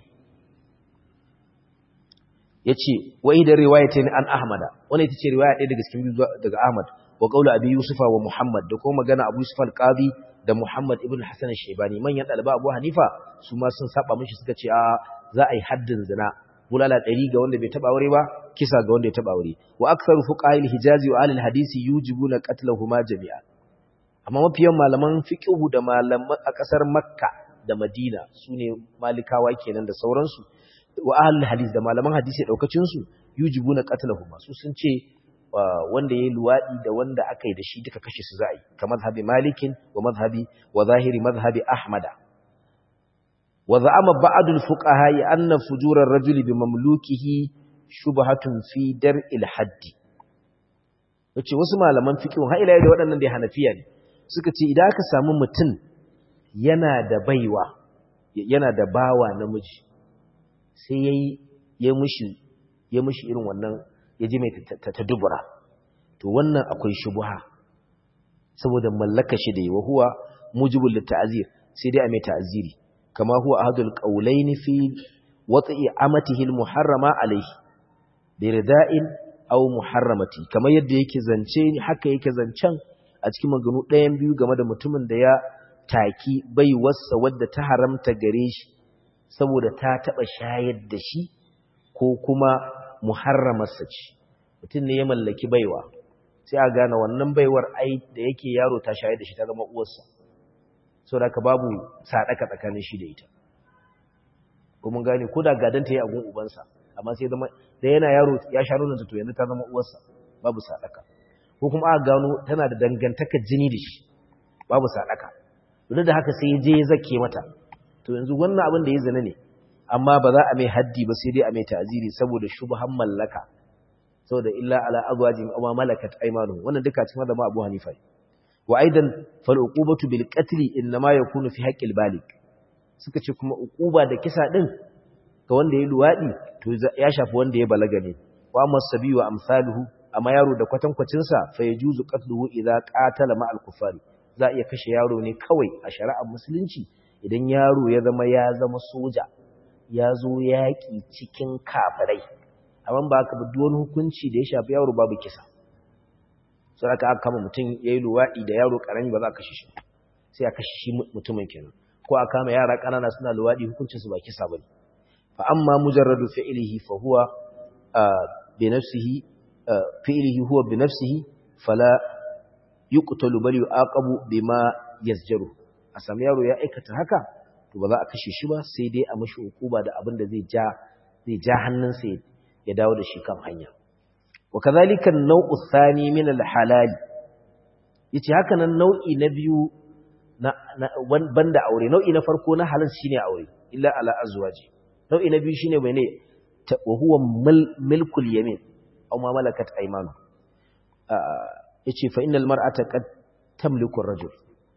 yace wa idan riwayatin an ahmada wannan ita ce riwaya ɗaya daga cikin daga ahmad wa qawlu abi yusufa wa muhammad da kuma magana abu yusuf al-qadi da muhammad ibn hasan al-shaybani manyan dalaba abu hanifa su ma sun saba mishi suka ce a za a yi haddin zina bulala ɗari ga wanda bai taɓa aure ba kisa ga wanda ya taɓa aure wa aktsaru fuqaha al-hijazi wa ahli al-hadisi yujibuna qatlahuma jami'a amma mafiyan malaman fiqhu da malaman a ƙasar makka da madina sune malikawa kenan da sauransu wa ahli al-hadis da malaman hadisi daukacin su yujibuna qatlahuma su sun ce wanda yayi luwadi da wanda aka yi da shi duka kashe su za'i kamar madhhabi malikin wa madhhabi wa zahiri madhhabi ahmada وزعم بعض الفقهاء أن فجور الرجل بمملوكه شبهة في درء الحد wace wasu malaman fiqh har ila da waɗannan da Hanafiya ne suka ce idan aka samu mutum yana da baiwa yana da bawa namiji sai yayi ya mushi ya mushi irin wannan ya ji mai ta dubura to wannan akwai shubha saboda mallaka shi da yi wa huwa mujibul litazir sai dai a mai ta'ziri كما هو أحد القولين في وطئ أمته المحرمة عليه برداء أو محرمتي كما يدى yake zance haka yake zancen a cikin maganu ɗayan biyu game da mutumin da ya taki baiwarsa wadda ta haramta gare shi saboda ta taɓa shayar da shi ko kuma muharramarsa ce mutum ne ya mallaki baiwa sai a gane wannan baiwar ai da yake yaro ta shayar da shi ta zama uwarsa sau da ka babu sadaka tsakanin shi da ita kuma gane ko da gadon ta yi agun ubansa amma sai zama da yana yaro ya sha nunanta to yanzu ta zama uwarsa babu sadaka ko kuma aka gano tana da dangantaka jini da shi babu sadaka duk da haka sai ya je ya zake mata to yanzu wannan abin da ya zina ne amma ba za a mai haddi ba sai dai a mai ta'aziri saboda shubhan mallaka saboda illa ala azwajin aw malakat aymanuhum wannan duka cikin da ma Abu Hanifa وأيضا فالعقوبة بالقتل إنما يكون في حق البالغ suka ce kuma uquba da kisa din ga wanda ya luwadi to ya shafi wanda ya balaga ne wa masabi wa amsaluhu amma yaro da kwatankwacin sa fa yajuzu qatluhu idza qatala ma'al kufari za iya kashe yaro ne kawai a shari'ar musulunci idan yaro ya zama ya zama soja ya zo yaki cikin kafirai amma ba ka bi wani hukunci da ya shafi yaro babu kisa sai aka aka kama mutum yayi luwadi da yaro karami ba za a kashe shi sai a kashe shi mutumin kenan ko a kama yara kanana suna luwadi hukuncin su ba kisa bane fa amma mujarradu fi'lihi fa huwa bi nafsihi fi'lihi huwa bi nafsihi fala yuqtalu bal yu'aqabu bima yasjaru a sami yaro ya aikata haka to ba za a kashe shi ba sai dai a mashi hukuma da abin da zai ja zai ja hannunsa ya dawo da shi kan hanya وكذلك النوع الثاني من الحلال yace haka nan nau'i na biyu na banda aure nau'i na farko na halal shine aure illa ala azwaji nau'i na biyu shine mene wa huwa milkul yamin aw ma malakat aymanu yace fa innal mar'ata qad tamliku ar-rajul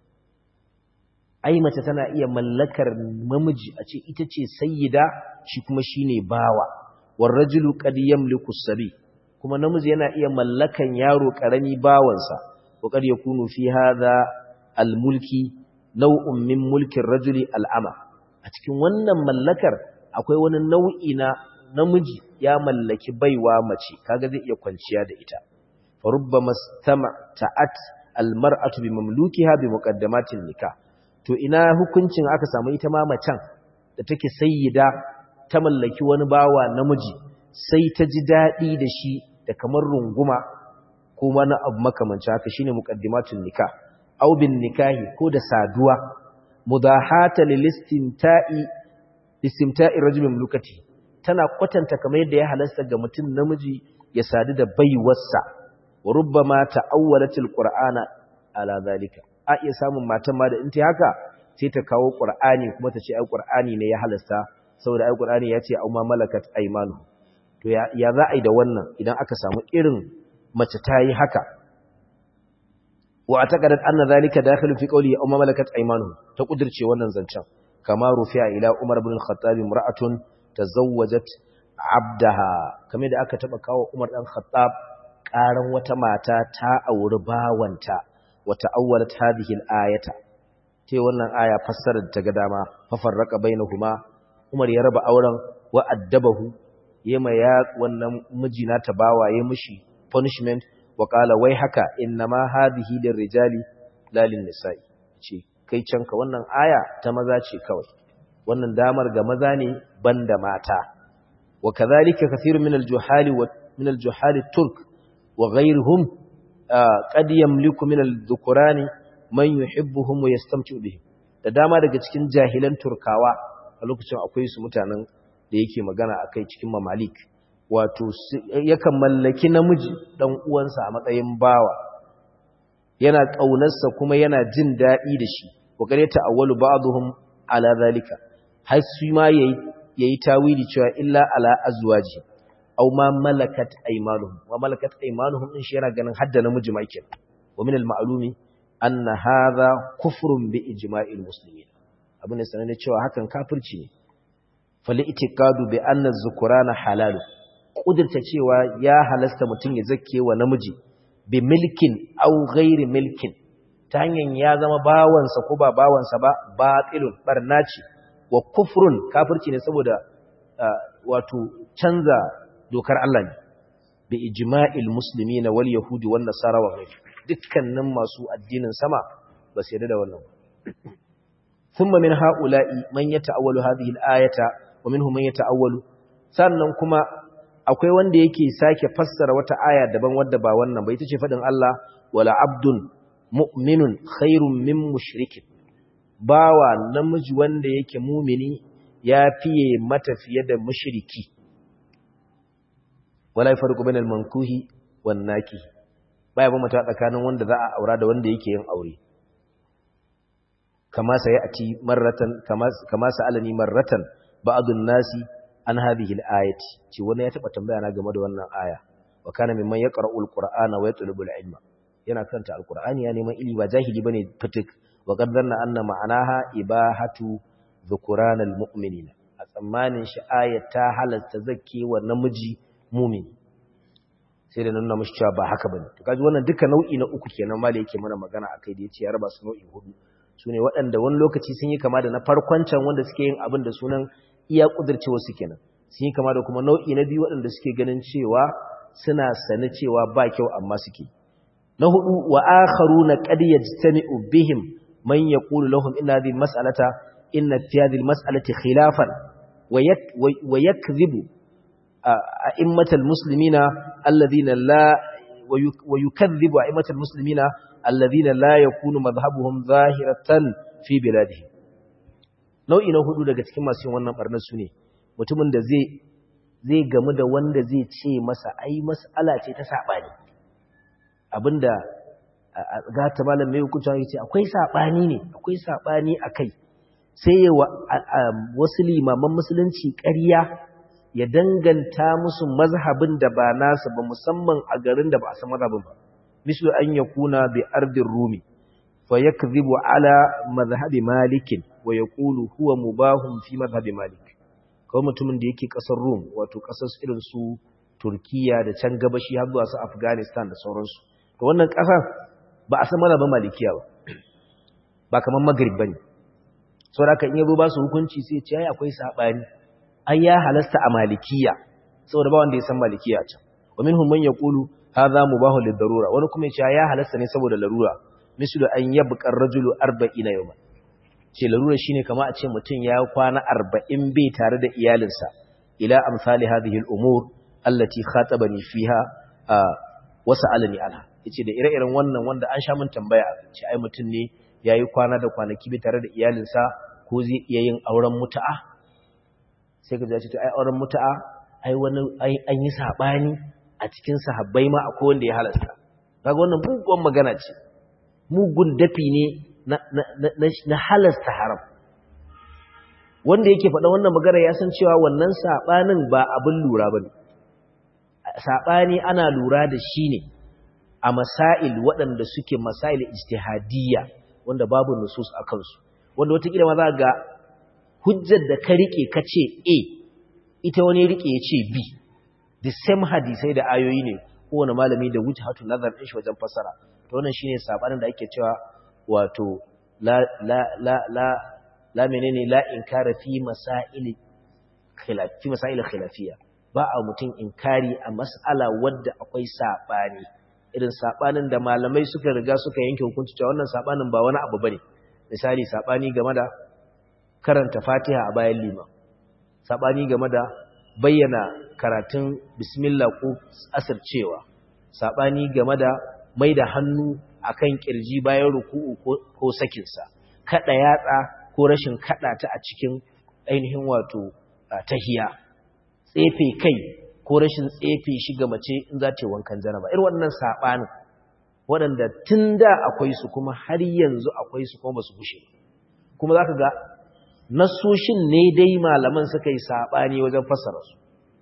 ai mace tana iya mallakar namiji a ce ita ce sayyida shi kuma shine bawa war rajulu qad yamliku as-sabi kuma namiji yana iya mallakan yaro karami bawansa wa qad yakunu fi hadha al-mulki naw'un min mulki ar-rajuli al-ama a cikin wannan mallakar akwai wani nau'i na namiji ya mallaki baiwa mace kaga zai iya kwanciya da ita fa rubbama stama'at al-mar'atu bi mamlukiha bi muqaddamatin nikah to ina hukuncin aka samu ita ma macen da take sayyida ta mallaki wani bawa namiji sai ta ji daɗi da shi da kamar runguma ko wani abu makamanci haka shine muqaddimatun nikah aw bin nikahi ko da saduwa mudahata lil istimta'i istimta'i rajulin mulkati tana kwatanta kamar yadda ya halasta ga mutum namiji ya sadu da baiwarsa wa rubbama ta'awwalatil qur'ana ala zalika a iya samun matan ma da in ta haka sai ta kawo qur'ani kuma ta ce ai qur'ani ne ya halasta saboda ai qur'ani ya ce au ma malakat aymanu to ya ya za a yi da wannan idan aka samu irin mace ta yi haka wa ataqadat anna zalika dakhilu fi qawli au ma malakat aymanu ta kudirce wannan zancen kama rufi'a ila umar ibn al-khattab imra'atun tazawwajat abdaha kamar da aka taba kawo umar dan khattab karan wata mata ta auri bawanta wata awwalat hadhihi al-ayata tai wannan aya fassara ta ga dama fa farraqa bainahuma umar ya raba auren wa addabahu yema ya wannan miji na ta bawa ya mishi punishment wa qala wai haka innama hadhihi lirrijali la lin-nisa'i ce kai canka wannan aya ta maza ce kawai wannan damar ga maza ne banda mata wa kadhalika kathirun min al-juhali wa min al-juhali turk wa ghayruhum qad yamliku min al-dhukurani man yuhibbuhum wa yastamti'u bihim da dama daga cikin jahilan turkawa a lokacin akwai su mutanen da yake magana akai cikin mamalik wato yakan mallaki namiji dan uwansa a matsayin bawa yana ƙaunarsa kuma yana jin daɗi da shi wa gare ta awwalu ba'dhum ala zalika har su ma yayi yayi tawili cewa illa ala azwaji aw ma malakat aymanuhum wa malakat aymanuhum din shi yana ganin hadda namiji ma yake wa min al-ma'lumi anna hadha kufrun bi ijma'il muslimin abin da sanan cewa hakan kafirci ne fal itiqadu bi anna az-zukrana halal kudurta cewa ya halasta mutum ya zakke wa namiji bi milkin au ghairi milkin ta hanyar ya zama bawansa ko ba bawansa ba batilun barna ce wa kufrun kafirci ne saboda wato canza dokar Allah ne bi ijma'il muslimina wal yahudi wan nasara wa ghairi dukkanin masu addinin sama ba su yarda da wannan thumma min ha'ula'i man yata'awwalu hadhihi al-ayata wa minhum man yata'awwalu sannan kuma akwai wanda yake sake fassara wata aya daban wadda ba wannan ba ita ce fadin Allah wala abdun mu'minun khairun min mushrikin bawa namiji wanda yake mumini ya fiye mata fiye da mushriki wala yafarqu bainal mankuhi wan naki baya ba mata tsakanin wanda za a aura da wanda yake yin aure kama sai ati marratan kama kama sa'alani marratan ba'dun nasi an hadhihi al-ayati ce wani ya taba tambaya na game da wannan aya wa kana mimman yaqra'u al-qur'ana wa yatlubu al-ilma yana karanta al-qur'ani ya neman ilimi ba jahili bane fitik wa qad dhanna anna ma'anaha ibahatu dhukran al-mu'minina a tsammanin shi ayat ta halatta zakke wa namiji mu'mini sai da nuna mishi cewa ba haka bane to kaji wannan duka nau'i na uku kenan mali yake mana magana akai da yace ya raba su nau'i hudu sune waɗanda wani lokaci sun yi kama da na farkon can wanda suke yin abin da sunan iya kudircewa su kenan sun yi kama da kuma nau'i na biyu waɗanda suke ganin cewa suna sani cewa ba kyau amma suke na hudu wa akharuna qad yajtami'u bihim man yaqulu lahum inna hadhihi mas'alata inna fi hadhihi mas'alati khilafan wa yakdhibu a'immatal muslimina alladhina la wa yukadhibu a'immatal muslimina alladhina la yakunu madhhabuhum zahiratan fi biladihim nau'i na hudu daga cikin masu yin wannan barnar su ne mutumin da zai zai gamu da wanda zai ce masa ai mas'ala ce ta sabani abinda ga ta malam mai hukunta yace akwai sabani ne akwai sabani akai sai ya wasu limaman musulunci ƙarya ya danganta musu mazhabin da ba nasu ba musamman a garin da ba a san mazhabin ba mislu an yakuna bi ardin rumi fa yakdhibu ala madhhabi malikin wa ya ƙulu huwa mubahun fi mazhabi malik kawai mutumin da yake ƙasar rum wato ƙasar irin su turkiya da can gabashi har zuwa su afghanistan da sauransu to wannan ƙasar ba a san mazhabin malikiya ba ba kamar magrib ba ne sau da aka in yabo ba su hukunci sai ce ai akwai saɓani ai ya halasta a malikiya saboda ba wanda ya san malikiya can wa minhum man yaqulu hadha mubahun lid-darura wani kuma ya ce ya halasta ne saboda larura mislu an yabqa ar-rajulu 40 yawman ce larura shine kama a ce mutum ya kwana arba'in bai tare da iyalinsa ila amsali hadhihi al-umur allati khatabani fiha wa sa'alani anha yace da ire-iren wannan wanda an sha mun tambaya ce ai mutum ne yayi kwana da kwanaki bai tare da iyalinsa ko zai iya yin auren mutu'a sai ka ce to ai auren mutu'a ai wani an yi sabani a cikin sahabbai ma akwai wanda ya halasta kaga wannan mugun magana ce mugun dafi ne na na halasta haram wanda yake faɗa wannan magana ya san cewa wannan sabanin ba abin lura bane sabani ana lura da shi ne a masail waɗanda suke masail ijtihadiyya wanda babu nusus a kansu wanda wata ma za ga hujjar da ka rike ka ce A ita wani rike ya ce B the same hadisai da ayoyi ne kowane malami da wuce hatu nazar ɗin shi wajen fasara to wannan shine sabanin da ake cewa wato la la la la la menene la inkara fi masail khilaf fi masail khilafiyya ba a mutum inkari a mas'ala wadda akwai sabani irin sabanin da malamai suka riga suka yanke hukunci cewa wannan sabanin ba wani abu bane misali sabani game da karanta Fatiha a bayan liman sabani game da bayyana karatun bismillah ko asircewa sabani game da mai da hannu akan kirji bayan ruku'u ko sakinsa kada yatsa ko rashin kada ta a cikin ainihin wato tahiya tsefe kai ko rashin tsefe shi ga mace in za ta yi wankan janaba irin wannan sabanin waɗanda tun da akwai su kuma har yanzu akwai su kuma ba su gushe kuma za ka ga nasoshin ne dai malaman suka yi saɓani wajen fassara su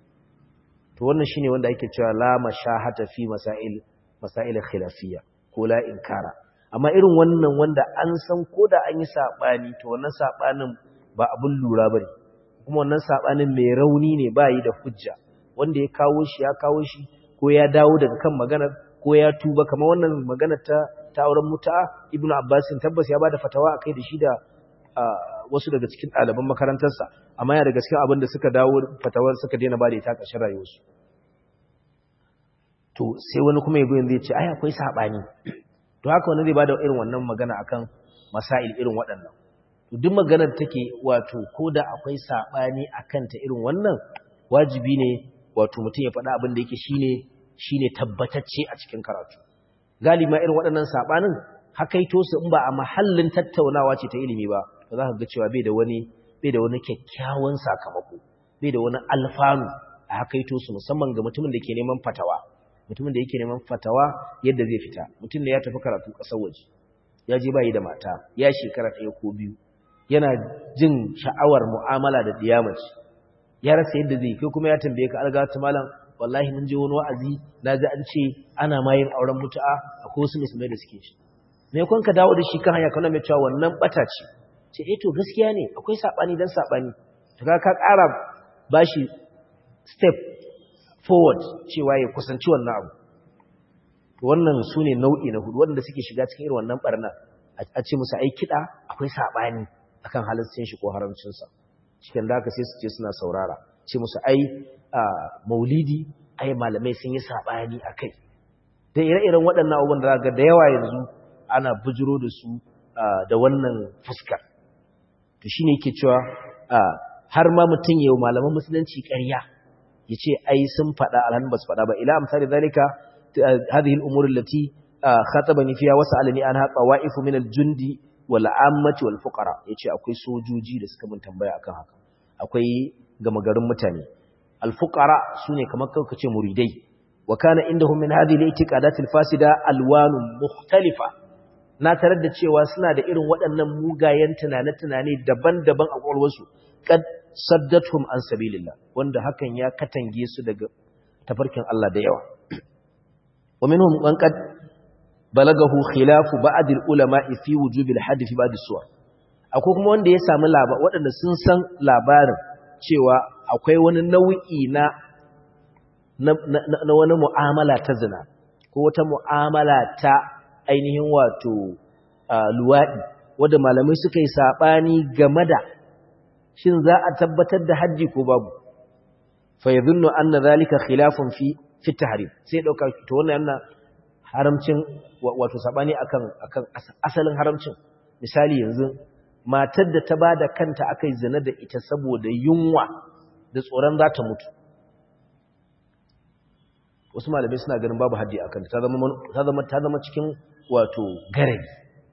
to wannan shine wanda ake cewa la mashahata fi masail masail khilafiyya ko la inkara amma irin wannan wanda an san ko da an yi saɓani to wannan saɓanin ba abun lura bane kuma wannan saɓanin mai rauni ne ba yi da hujja wanda ya kawo shi ya kawo shi ko ya dawo daga kan maganar ko ya tuba kamar wannan maganar ta ta auren muta ibnu abbasin tabbas ya bada fatawa akai da shi da wasu daga cikin ɗaliban makarantarsa amma ya daga cikin abin da suka dawo fatawar suka daina bada ita ƙarshen rayuwarsu to sai wani kuma ya goyin zai ce ai akwai saɓani to haka wani zai bada irin wannan magana akan masail irin waɗannan to duk maganar take wato ko da akwai saɓani akan ta irin wannan wajibi ne wato mutum ya faɗa abin da yake shine shine tabbatacce a cikin karatu galima irin waɗannan sabanin hakaito su in ba a mahallin tattaunawa ce ta ilimi ba to za ka ga cewa bai da wani bai da wani kyakkyawan sakamako bai da wani alfanu a hakaito su musamman ga mutumin da ke neman fatawa mutumin da yake neman fatawa yadda zai fita mutum da ya tafi karatu ƙasar waje ya je bayi da mata ya shekara ɗaya ko biyu yana jin sha'awar mu'amala da diyamaci ya rasa yadda zai kai kuma ya tambaye ka algatu malam wallahi mun je wani wa'azi na ji an ce ana ma yin auren mutu'a akwai wasu musulmai da suke shi me kun ka dawo da shi kan hanya kana mai cewa wannan bata ce ce eh to gaskiya ne akwai sabani dan sabani to ka ka ƙara bashi step forward cewa ya kusanci wannan abu to wannan sune nau'i na hudu wanda suke shiga cikin irin wannan barna a ce musu ai kida akwai sabani akan halaccin shi ko haramcin sa cikin da haka sai su ce suna saurara ce musu ai maulidi ai malamai sun yi sabani akai da ire-iren waɗannan abubuwan da ga da yawa yanzu ana bujiro da su da wannan fuskar to shine yake cewa har ma mutum yau malaman musulunci ƙarya yace ai sun faɗa alhan bas faɗa ba ila amsali zalika hadhihi al-umur allati khatabani fiha wasa'alani anha qawa'ifu min al-jundi wal 'ammati wal fuqara yace akwai sojoji da suka mun tambaya akan haka akwai gama garin mutane al-fuqara sune kamar kauka ce muridai wa kana indahum min hadhihi al-i'tiqadat al-fasida alwanun mukhtalifa na tarar da cewa suna da irin waɗannan mugayen tunane-tunane daban-daban a ƙwaƙwalwarsu kad saddatuhum an sabilillah wanda hakan ya katange su daga tafarkin Allah da yawa wa minhum man qad balagahu khilafu ba'd al-ulama fi wujub al-hadd fi ba'd as-suwar akwai kuma wanda ya samu labar waɗanda sun san labarin cewa akwai wani nau'i na na wani mu'amala ta zina ko wata mu'amala ta ainihin wato luwaɗi wadda malamai suka yi saɓani game da shin za a tabbatar da hajji ko babu fa ya zunnu an na zalika khilafun fi fita harim sai ɗauka to wannan yana haramcin wato saɓani akan asalin haramcin misali yanzu matar da ta ba da kanta aka yi zina da ita saboda yunwa da tsoron za ta mutu wasu malamai suna ganin babu haddi a kanta ta zama cikin wato garari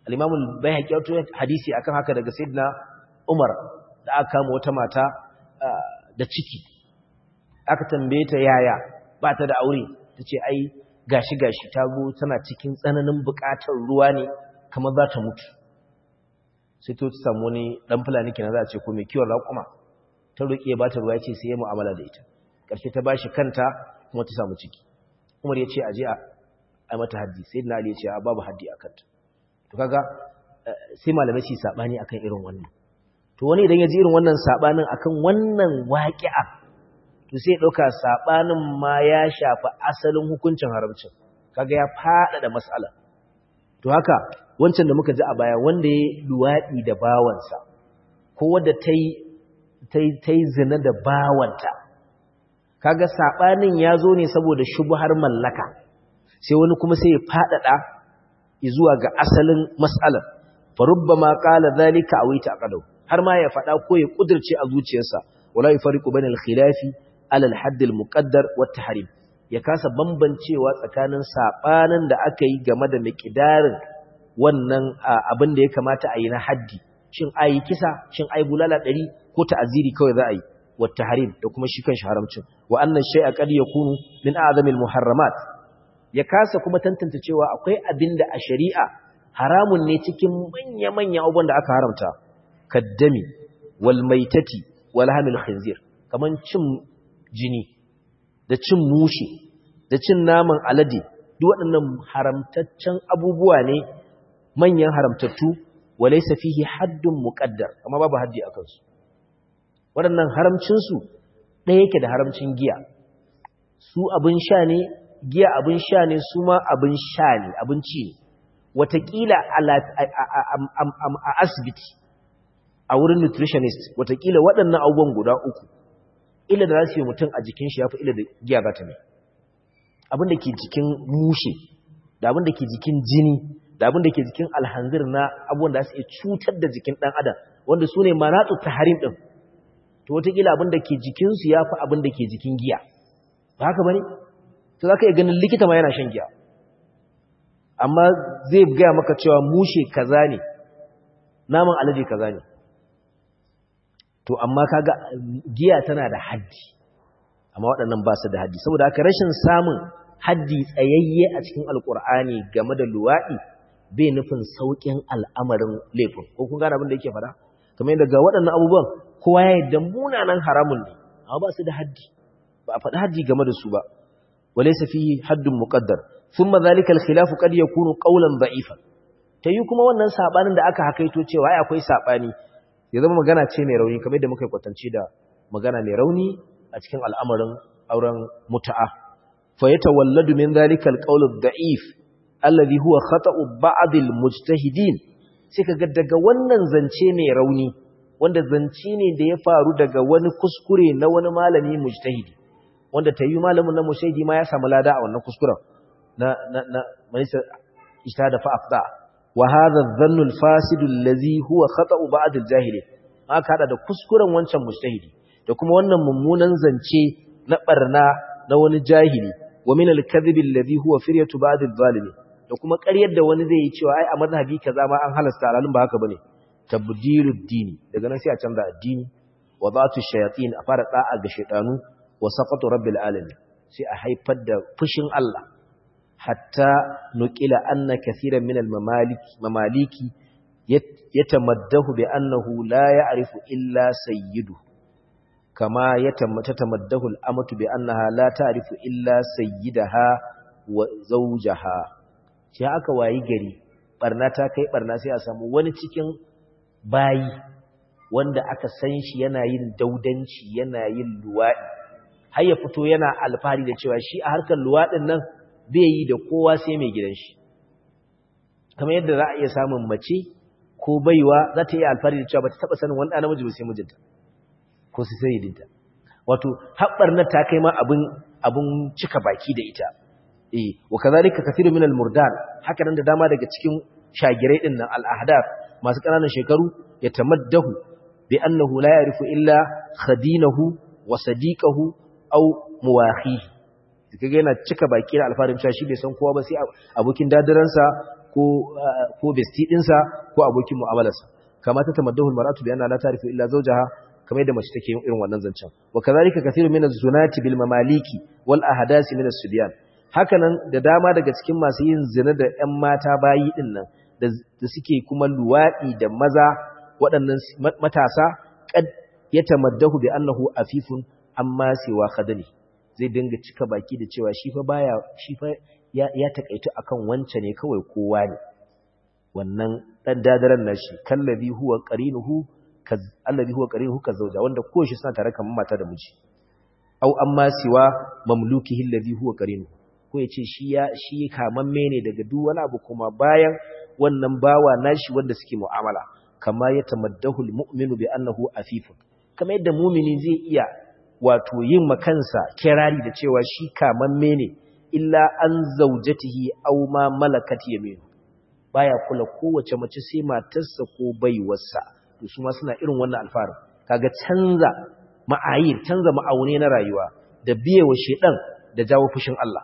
al-imam al-bayhaqi ya rawaito hadisi akan haka daga sayyidina umar da aka kama wata mata da ciki aka tambaye ta yaya ba ta da aure tace ai gashi gashi ta go tana cikin tsananin buƙatar ruwa ne kamar za ta mutu sai to ta samu wani dan fulani kenan za a ce ko mai kiwon raƙuma ta roƙe ba ta ruwa ya ce sai ya mu'amala da ita ƙarshe ta bashi kanta kuma ta samu ciki umar ya ce aje a mata haddi sai na ali ya ce babu haddi a kanta to kaga sai malamai su sabani akan irin wannan to wani idan ya ji irin wannan sabanin akan wannan waqi'a to sai ya dauka sabanin ma ya shafi asalin hukuncin haramcin kaga ya fada da mas'ala to haka wancan da muka ji a baya wanda ya luwadi da bawansa ko wanda tai tai tai zina da bawanta kaga sabanin ya zo ne saboda shubhar mallaka sai wani kuma sai ya fadada zuwa ga asalin mas'alar farubbama qala dhalika aw ta'qadu har ma ya fada ko ya kudirce a zuciyarsa wala yafariqu bainal khilafi ala al-hadd al-muqaddar wa tahrim ya kasa bambancewa tsakanin sabanin da aka yi game da miqdarin wannan abin da ya kamata a yi na haddi shin ayi kisa shin ayi bulala 100 ko ta'aziri kawai za a yi wa tahrim da kuma shi kan haramcin wa annan shay'a qad yakunu min a'zamil muharramat ya kasa kuma tantance cewa akwai abin da a shari'a haramun ne cikin manya-manya abubuwan da aka haramta kaddami wal maitati wal hamil khinzir kaman cin jini da cin mushi da cin naman alade duk waɗannan haramtaccen abubuwa ne manyan haramtattu walaysa fihi haddun muqaddar amma babu haddi akan su waɗannan haramcin su ɗaya yake da haramcin giya su abin sha ne giya abin sha ne su ma abin sha ne abinci ne watakila a asibiti a wurin nutritionist watakila waɗannan abubuwan guda uku ila da za su yi mutum a jikin shi ya fi ila da giya za ta mai abin da ke jikin mushe da abin da ke jikin jini da abin da ke jikin alhanzir na abubuwan da su iya cutar da jikin ɗan adam wanda su ne manatsu ta harim ɗin to watakila abin da ke jikinsu ya fi abin da ke jikin giya ba haka ba ne to za ka iya ganin likita ma yana shan giya amma zai gaya maka cewa mushe kaza ne naman alade kaza ne to amma kaga giya tana da haddi amma waɗannan ba su da haddi saboda haka rashin samun haddi tsayayye a cikin alkur'ani game da luwaɗi bai nufin sauƙin al'amarin laifin ko kun gane abin da yake fada kamar yadda ga waɗannan abubuwan kowa ya yadda munanan haramun ne amma ba su da haddi ba a faɗi haddi game da su ba وليس فيه حد مقدر ثم ذلك الخلاف قد يكون قولا ضعيفا tayi kuma wannan sabanin da aka hakaito cewa ai akwai sabani ya zama magana ce mai rauni kamar yadda muka kwatance da magana mai rauni a cikin al'amarin auren muta'a fa yatawalladu min dhalika alqawl ad-da'if alladhi huwa khata'u ba'd al-mujtahidin sai kaga daga wannan zance mai rauni wanda zance ne da ya faru daga wani kuskure na wani malami mujtahidi wanda ta yi malamin na mushaidi ma ya samu lada a wannan kuskuren na na na manisa ijtihada fa afda wa hadha adh-dhannu al-fasid alladhi huwa khata'u ba'd al-jahili aka hada da kuskuren wancan mujtahidi da kuma wannan mummunan zance na barna na wani jahili wa min al-kadhib alladhi huwa firyatu ba'd al-zalimi da kuma ƙaryar da wani zai yi cewa ai a mazhabi kaza ma an halasta alalun ba haka bane tabdilud dini daga nan sai a canza addini wa zatu shayatin a fara da'a ga shaytanu wa saqatu rabbil alamin sai a haifar da fushin Allah hatta nuqila anna kaseeran min al mamaliki mamaliki yatamaddahu bi annahu la ya'rifu illa sayyidu kama yatamaddahu al amatu bi annaha la ta'rifu illa sayyidaha wa zawjaha sai aka wayi gari barna ta kai barna sai a samu wani cikin bayi wanda aka san shi yana yin daudanci yana yin luwaɗi har ya fito yana alfahari da cewa shi a harkar luwaɗin nan bai yi da kowa sai mai gidan shi kamar yadda za a iya samun mace ko baiwa za ta iya alfahari da cewa ba ta taɓa sanin wani ɗan namiji ba sai mijinta ko sai sayidinta wato haɓar na ta kai ma abin abin cika baki da ita eh wa kazalika kathiru min al-murdan haka nan da dama daga cikin shagirai din nan al-ahdaf masu ƙananan shekaru ya tamaddahu bi annahu la ya'rifu illa khadinahu wa sadiqahu aw muwahihi kaga yana cika baki da alfarin cewa shi bai san kowa ba sai abokin dadiransa ko ko besti dinsa ko abokin mu'amalarsa kama ta tamaddahu almar'atu bi anna la ta'rifu illa zawjaha kamar yadda mace take yin irin wannan zancen wa kadhalika kathirun min az-zunati bil mamaliki wal ahdasi min as-subyan hakanan da dama daga cikin masu yin zina da ƴan mata bayi din nan da suke kuma luwadi da maza waɗannan matasa kad yatamaddahu bi annahu afifun amma siwa khadani zai dinga cika baki da cewa shi fa baya shi fa ya, ya takaitu akan wance ne kawai kowa ne wannan dan dadaran nashi kallabi huwa qarinuhu allazi huwa qarinuhu kazauja wanda ko shi suna tare kamar mata da miji au amma siwa mamlukihi allazi huwa qarinuhu ko yace shi ya shi kamamme ne daga duk wani abu kuma bayan wannan bawa nashi wanda suke mu'amala kama ya tamaddahu almu'minu bi annahu afifun kama yadda mu'mini zai iya wato yin makansa kirari da cewa shi kamamme ne illa an zaujatihi aw ma malakat yaminu baya kula kowace mace sai matarsa ko baiwarsa to su ma suna irin wannan alfarin kaga canza ma'ayir canza ma'aune na rayuwa da biyewa shedan da jawo fushin Allah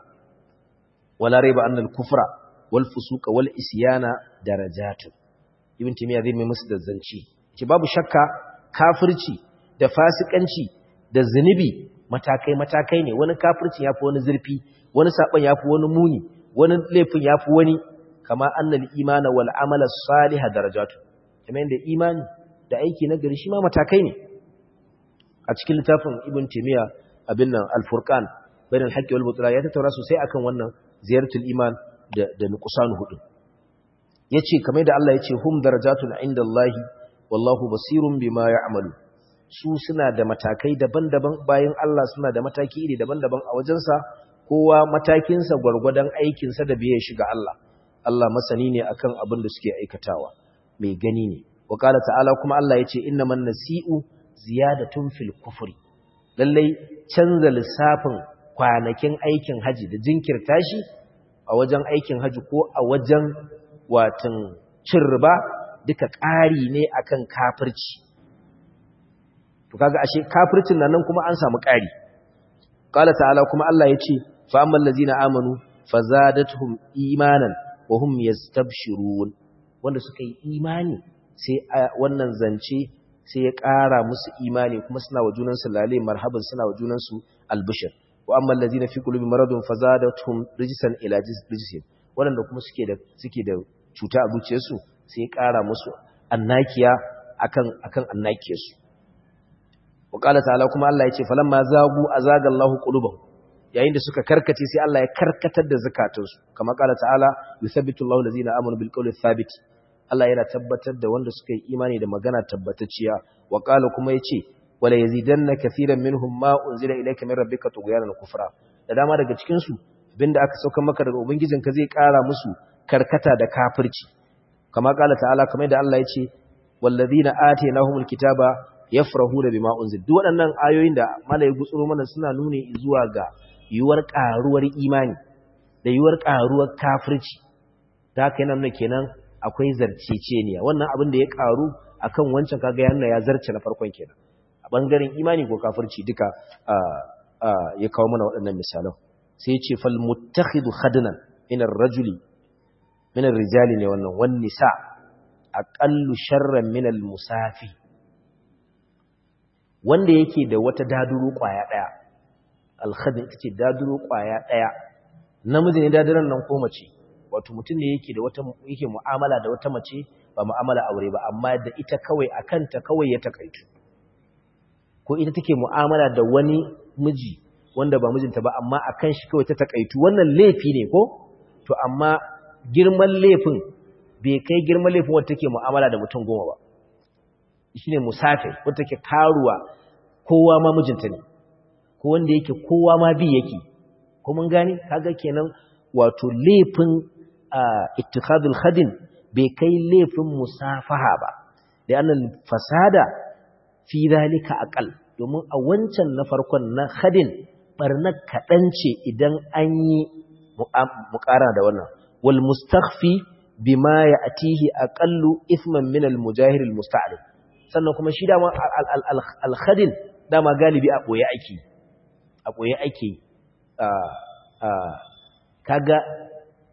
wala raiba annal kufra wal fusuqa wal isyana darajatu ibn timiya zai mai musu da zanci ce babu shakka kafirci da fasikanci da zunubi matakai matakai ne wani kafirci yafi wani zurfi wani saban yafi wani muni wani laifin yafi wani kama annal imana wal amala salih darajatu kamar da imani da aiki na gari shi ma matakai ne a cikin littafin ibn timiya abin nan al-furqan bayan al-haqqi wal batil ya tattauna sosai akan wannan ziyaratul iman da da nuqsan hudu yace kamar da Allah yace hum darajatun indallahi wallahu basirun bima ya'malu su suna da matakai daban-daban bayan Allah suna da mataki iri daban-daban a wajensa kowa matakinsa gwargwadon aikinsa da biye shiga Allah Allah masani ne akan abin da suke aikatawa mai gani ne wa qala ta'ala kuma Allah yace innaman nasi'u ziyadatun fil kufri lallai canza lissafin kwanakin aikin haji da jinkirta shi a wajen aikin haji ko a wajen watan cin riba duka ƙari ne akan kafirci to kaga ashe kafircin nan nan kuma an samu ƙari qala ta'ala kuma Allah yace fa ammal ladzina amanu fazadatuhum imanan wa hum yastabshirun wanda suka yi imani sai wannan zance sai ya ƙara musu imani kuma suna wa junansu lale marhaban suna wa junansu albishir wa amma allazina fi qulubi maradun fazadatuhum rijsan ila rijsin wanda kuma suke da suke da cuta a zuciyarsu sai ya ƙara musu annakiya akan akan annakiyarsu wa qala ta'ala kuma Allah yace falamma zagu azaga Allahu qulubahum yayin da suka karkace sai Allah ya karkatar da zakatunsu kamar qala ta'ala yuthabbitu Allahu allazina amanu bil qawli thabit Allah yana tabbatar da wanda suka yi imani da magana tabbatacciya wa qala kuma yace wala yazidanna kaseeran minhum ma unzila ilayka min rabbika tughyanan kufra da dama daga cikin su abinda aka sauka maka daga ubangijinka zai kara musu karkata da kafirci kama qala ta'ala kamar da Allah yace walladhina atainahumul kitaba yafrahuna bima unzila duk waɗannan ayoyin da malai gutsuro mana suna nuni zuwa ga yuwar karuwar imani da yuwar karuwar kafirci da haka yana nuna kenan akwai zarceceniya wannan abin da ya karu akan wancan kaga yana ya zarce na farkon kenan a bangaren imani ko kafirci duka ya kawo mana waɗannan misalan sai ya ce fal muttakhidu khadnan min ar-rajuli min ar-rijali ne wannan wan nisa aqallu sharran min al-musafi wanda yake da wata daduru kwaya daya al-khadn ita ce daduru kwaya daya namiji ne daduran nan ko mace wato mutum ne yake da wata yake mu'amala da wata mace ba mu'amala aure ba amma da ita kawai akan ta kawai ya takaitu ko ita take mu'amala da wani miji wanda ba mijinta ba amma akan shi kawai ta takaitu wannan laifi ne ko to amma girman laifin bai kai girman laifin wanda take mu'amala da mutum goma ba shine musafir wanda take karuwa kowa ma mijinta ne ko wanda yake kowa ma bi yake ko mun gani kaga kenan wato laifin ittikhadul khadin bai kai laifin musafaha ba da annal fasada fi zalika aqal domin a wancan na farkon na khadin barnar kadan ce idan an yi muqara da wannan wal mustakhfi bima ya'tihi aqallu ithman min al mujahir al musta'lib sannan kuma shi dama al khadin dama galibi a boye ake a boye ake kaga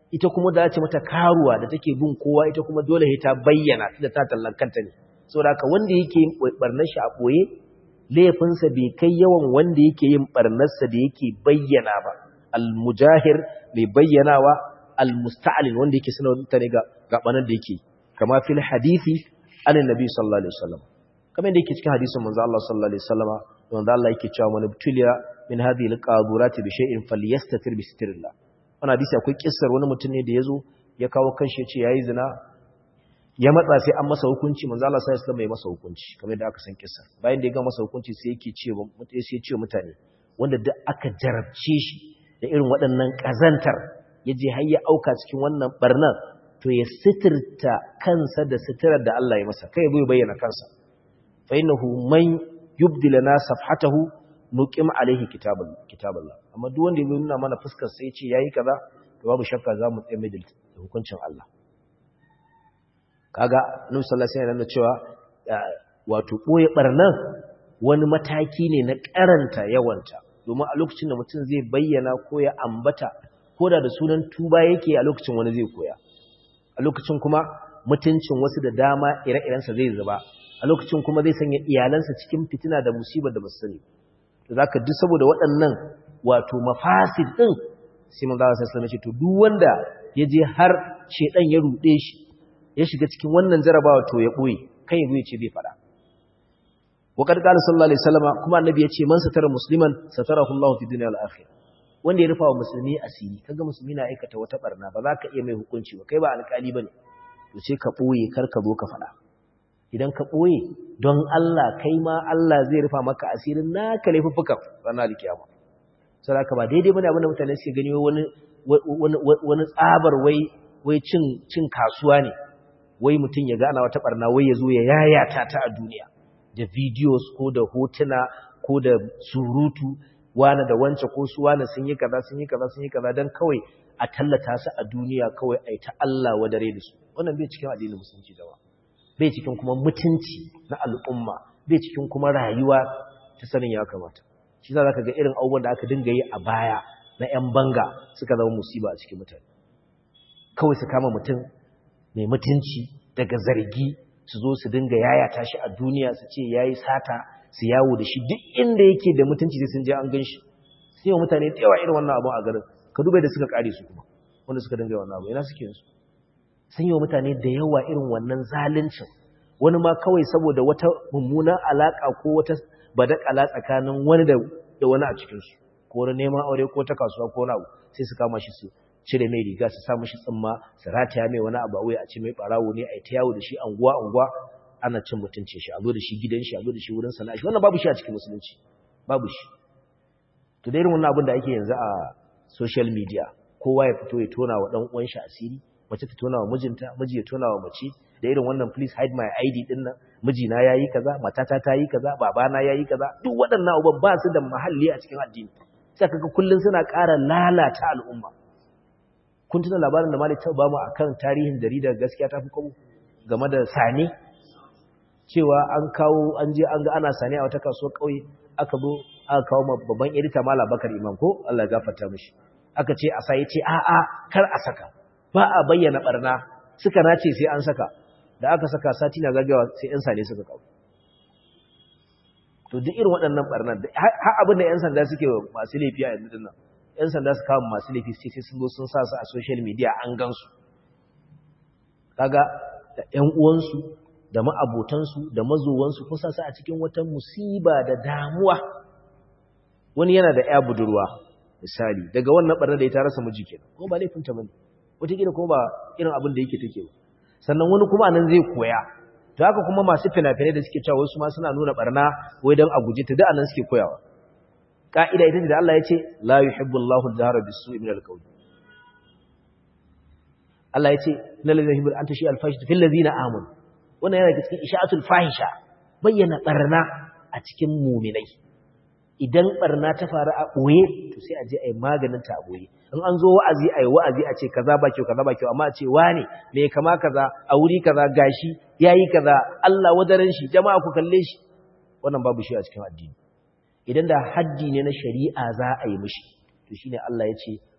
ita kuma da ce mata karuwa da take bin kowa ita kuma dole ta bayyana da ta tallan kanta ne saboda haka wanda yake yin barnar shi a boye laifinsa bai kai yawan wanda yake yin barnarsa da yake bayyana ba al-mujahir mai bayyanawa al-musta'lin wanda yake sanar mutane ga gabanar da yake kama fil hadisi anan nabi sallallahu alaihi wasallam kamar da yake cikin hadisin manzo Allah sallallahu alaihi wasallama wanda Allah yake cewa man ibtuliya min hadhihi al-qadurati bi shay'in falyastatir bi sitrillah wannan hadisi akwai kissar wani mutum ne da yazo ya kawo kanshi ya ce yayi zina ya matsa sai an masa hukunci manzo Allah sai ya masa hukunci kamar da aka san kissa bayan da ya ga masa hukunci sai yake ce mutane sai ya ce mutane wanda duk aka jarabce shi da irin waɗannan kazantar yaje har ya auka cikin wannan barnan to ya sitirta kansa da sitirar da Allah ya masa kai bai bayyana kansa fa innahu man yubdi lana safhatahu nuqim alaihi kitabul kitaballah amma duk wanda ya nuna mana fuskar sai ya ce yayi kaza to babu shakka za mu tsaye mai da hukuncin Allah kaga Nabi sallallahu alaihi wasallam cewa wato boye barnan wani mataki ne na karanta yawanta domin a lokacin da mutum zai bayyana ko ya ambata ko da da sunan tuba yake a lokacin wani zai koya a lokacin kuma mutuncin wasu da dama ire-irensa zai zuba a lokacin kuma zai sanya iyalansa cikin fitina da musibar da basu sani to zaka duk saboda waɗannan wato mafasid din sai manzo Allah sallallahu alaihi wasallam to duk wanda ya je har shedan ya rude shi ya shiga cikin wannan jarabawa to ya boye kai ya ce bai fada wa kad qala sallallahu alaihi wasallam kuma annabi ya ce man satara musliman satarahu Allah fi dunya wal akhirah wanda ya rufa wa musulmi asiri kaga musulmi na aikata wata barna ba za ka iya mai hukunci ba kai ba alƙali bane to sai ka boye kar ka zo ka fada idan ka boye don Allah kai ma Allah zai rufa maka asirin naka laifuffukan ranar kiyama sai ka ba daidai bane abinda mutane suke gani wani wani tsabar wai wai cin cin kasuwa ne wai mutum ya gana wata barna wai ya zo ya yayata ta a duniya da videos ko da hotuna ko da surutu wani da wance ko su wani sun yi kaza sun yi kaza sun yi kaza don kawai a tallata su a duniya kawai a yi ta Allah wadare da su wannan bai cikin addinin musulunci dawa bai cikin kuma mutunci na al'umma bai cikin kuma rayuwa ta sanin ya kamata shi za ka ga irin abubuwan da aka dinga yi a baya na 'yan banga suka zama musiba a cikin mutane kawai su kama mutum mai mutunci daga zargi su zo su dinga yayata shi a duniya su ce yayi sata su yawo da shi duk inda yake da mutunci sai sun je an gan shi sai wa mutane da yawa irin wannan abu a garin ka duba da suka kare su kuma wanda suka dinga wannan abu ina suke yin su sun yi wa mutane da yawa irin wannan zaluncin wani ma kawai saboda wata mummunan alaka ko wata badakala tsakanin wani da da wani a cikin su ko wani neman aure ko ta kasuwa ko wani abu sai su kama shi su cire mai riga su sa mishi tsimma su rataya mai wani abu a wuya a ce mai barawo ne a yi ta yawo da shi anguwa anguwa ana cin mutunci shi a zo da shi gidan shi a zo da shi wurin sana'a shi wannan babu shi a cikin musulunci babu shi to da irin wannan abin da ake yanzu a social media kowa ya fito ya tona wa dan uwan shi asiri mace ta tona wa mijinta miji ya tona wa mace da irin wannan please hide my ID din nan mijina yayi kaza matata ta yi kaza babana yayi kaza duk waɗannan abubuwan ba su da mahalli a cikin addini sai kaga kullun suna ƙara lalata al'umma kun tuna labarin da Malik ta bamu akan tarihin jaridar gaskiya ta fi kawo game da sane cewa an kawo an je an ga ana sane a wata kasuwar kauye aka zo aka kawo babban edita Malam Bakar Imam ko Allah ya gafarta mishi aka ce a sai ce a a kar a saka ba a bayyana barna suka nace sai an saka da aka saka sati na zagawa sai yan sane suka kawo to duk irin waɗannan barnan har abin da yan sanda suke masu laifi a yanzu dinnan ‘yan sanda su kawo masu laifi sai sai sun zo sun sa su a social media an gansu kaga da ‘yan uwansu da ma'abotansu da mazowansu kun sa su a cikin wata musiba da damuwa wani yana da ‘ya budurwa misali daga wannan ɓarnar da ya ta rasa miji kenan ko ba laifinta ba ne wataƙila kuma ba irin abin da yake take ba sannan wani kuma nan zai koya to haka kuma masu fina-finai da suke cewa wasu ma suna nuna ɓarna wai don a guje ta da anan suke koyawa ka'ida ita ce da Allah ya ce la yuhibbu Allahu al-jahra bis-su'i min al-qawl Allah ya ce innal ladzina yuhibbuna an tashi al-fahishatu fil ladzina amanu wannan yana cikin isha'atul fahisha bayyana barna a cikin mu'minai idan barna ta faru a boye to sai a je ai maganin ta a boye in an zo wa'azi ai wa'azi a ce kaza ba kyau kaza ba kyau amma a ce wane me kama kaza a wuri kaza gashi yayi kaza Allah wadaran shi jama'a ku kalle shi wannan babu shi a cikin addini idan da haddi ne na shari'a za a yi mishi to shine Allah ya ce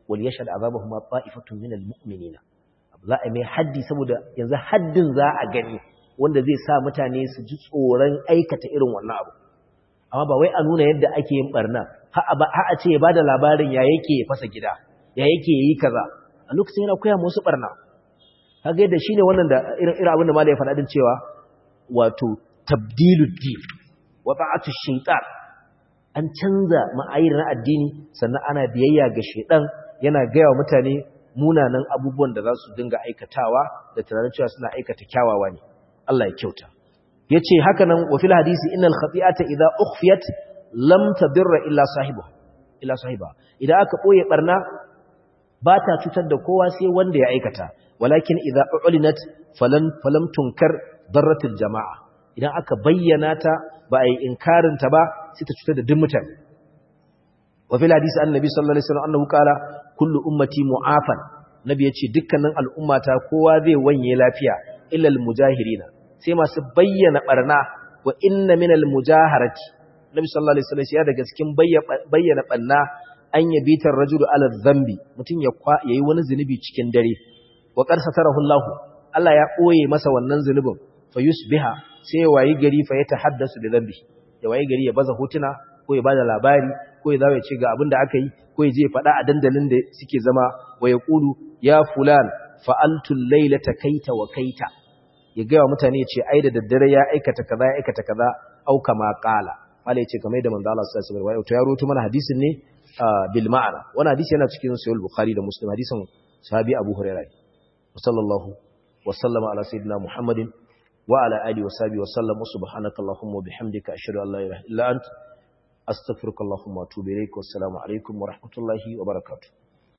wal yashhad azabahum ta'ifatun min almu'minina za a mai haddi saboda yanzu haddin za a gani wanda zai sa mutane su ji tsoron aikata irin wannan abu amma ba wai a nuna yadda ake yin barna ha a ce ya bada labarin ya yake ya fasa gida ya yake yi kaza a lokacin yana koya musu barna kaga yadda shine wannan da irin irin abin da malai ya faɗa din cewa wato tabdilud din wa ta'atu shaytan an canza ma'ayir na addini sannan ana biyayya ga shaytan yana gaya wa mutane munanan abubuwan da za su dinga aikatawa da tunanin cewa suna aikata kyawawa ne Allah ya kyauta yace haka nan wa fil hadisi innal khati'ata idza ukhfiyat lam tadirra illa sahibu illa sahiba idan aka boye barna ba ta cutar da kowa sai wanda ya aikata walakin idza ulinat falan falam tunkar darratul jama'a idan aka bayyana ta ba a yi inkarin ta ba sai ta cutar da duk mutane wa fil hadisi annabi sallallahu alaihi wasallam annahu qala kullu ummati mu'afan nabi yace dukkanin al'ummata kowa zai wanye lafiya illa al-mujahirina sai masu bayyana barna wa inna minal mujaharati nabi sallallahu alaihi wasallam ya daga cikin bayyana barna an yabitar rajulu ala dhanbi mutun ya yayi wani zinubi cikin dare wa qad satarahu Allah Allah ya koye masa wannan zunubin fa yusbiha sai wayi gari fa yatahaddasu da dhanbi ya wayi gari ya baza hotuna ko ya bada labari ko ya zawo ya ce ga abin da aka yi ko ya je ya faɗa a dandalin da suke zama wa ya ƙulu ya fulan fa'altul lailata kaita wa kaita ya gaya wa mutane ya ce ai da daddare ya aikata kaza ya aikata kaza au kama qala mala yace kamar da manzo Allah sallallahu alaihi wasallam to ya roto mana hadisin ne bil ma'ana wannan hadisi yana cikin sahih bukhari da muslim hadisin sahabi abu hurairah sallallahu wa sallama ala sayyidina muhammadin wa ala alihi wa sahbihi wa sallam subhanakallahumma wa bihamdika ashhadu an la ilaha illa anta astaghfiruka allahumma wa atubu ilaik wassalamu alaikum wa rahmatullahi wa barakatuh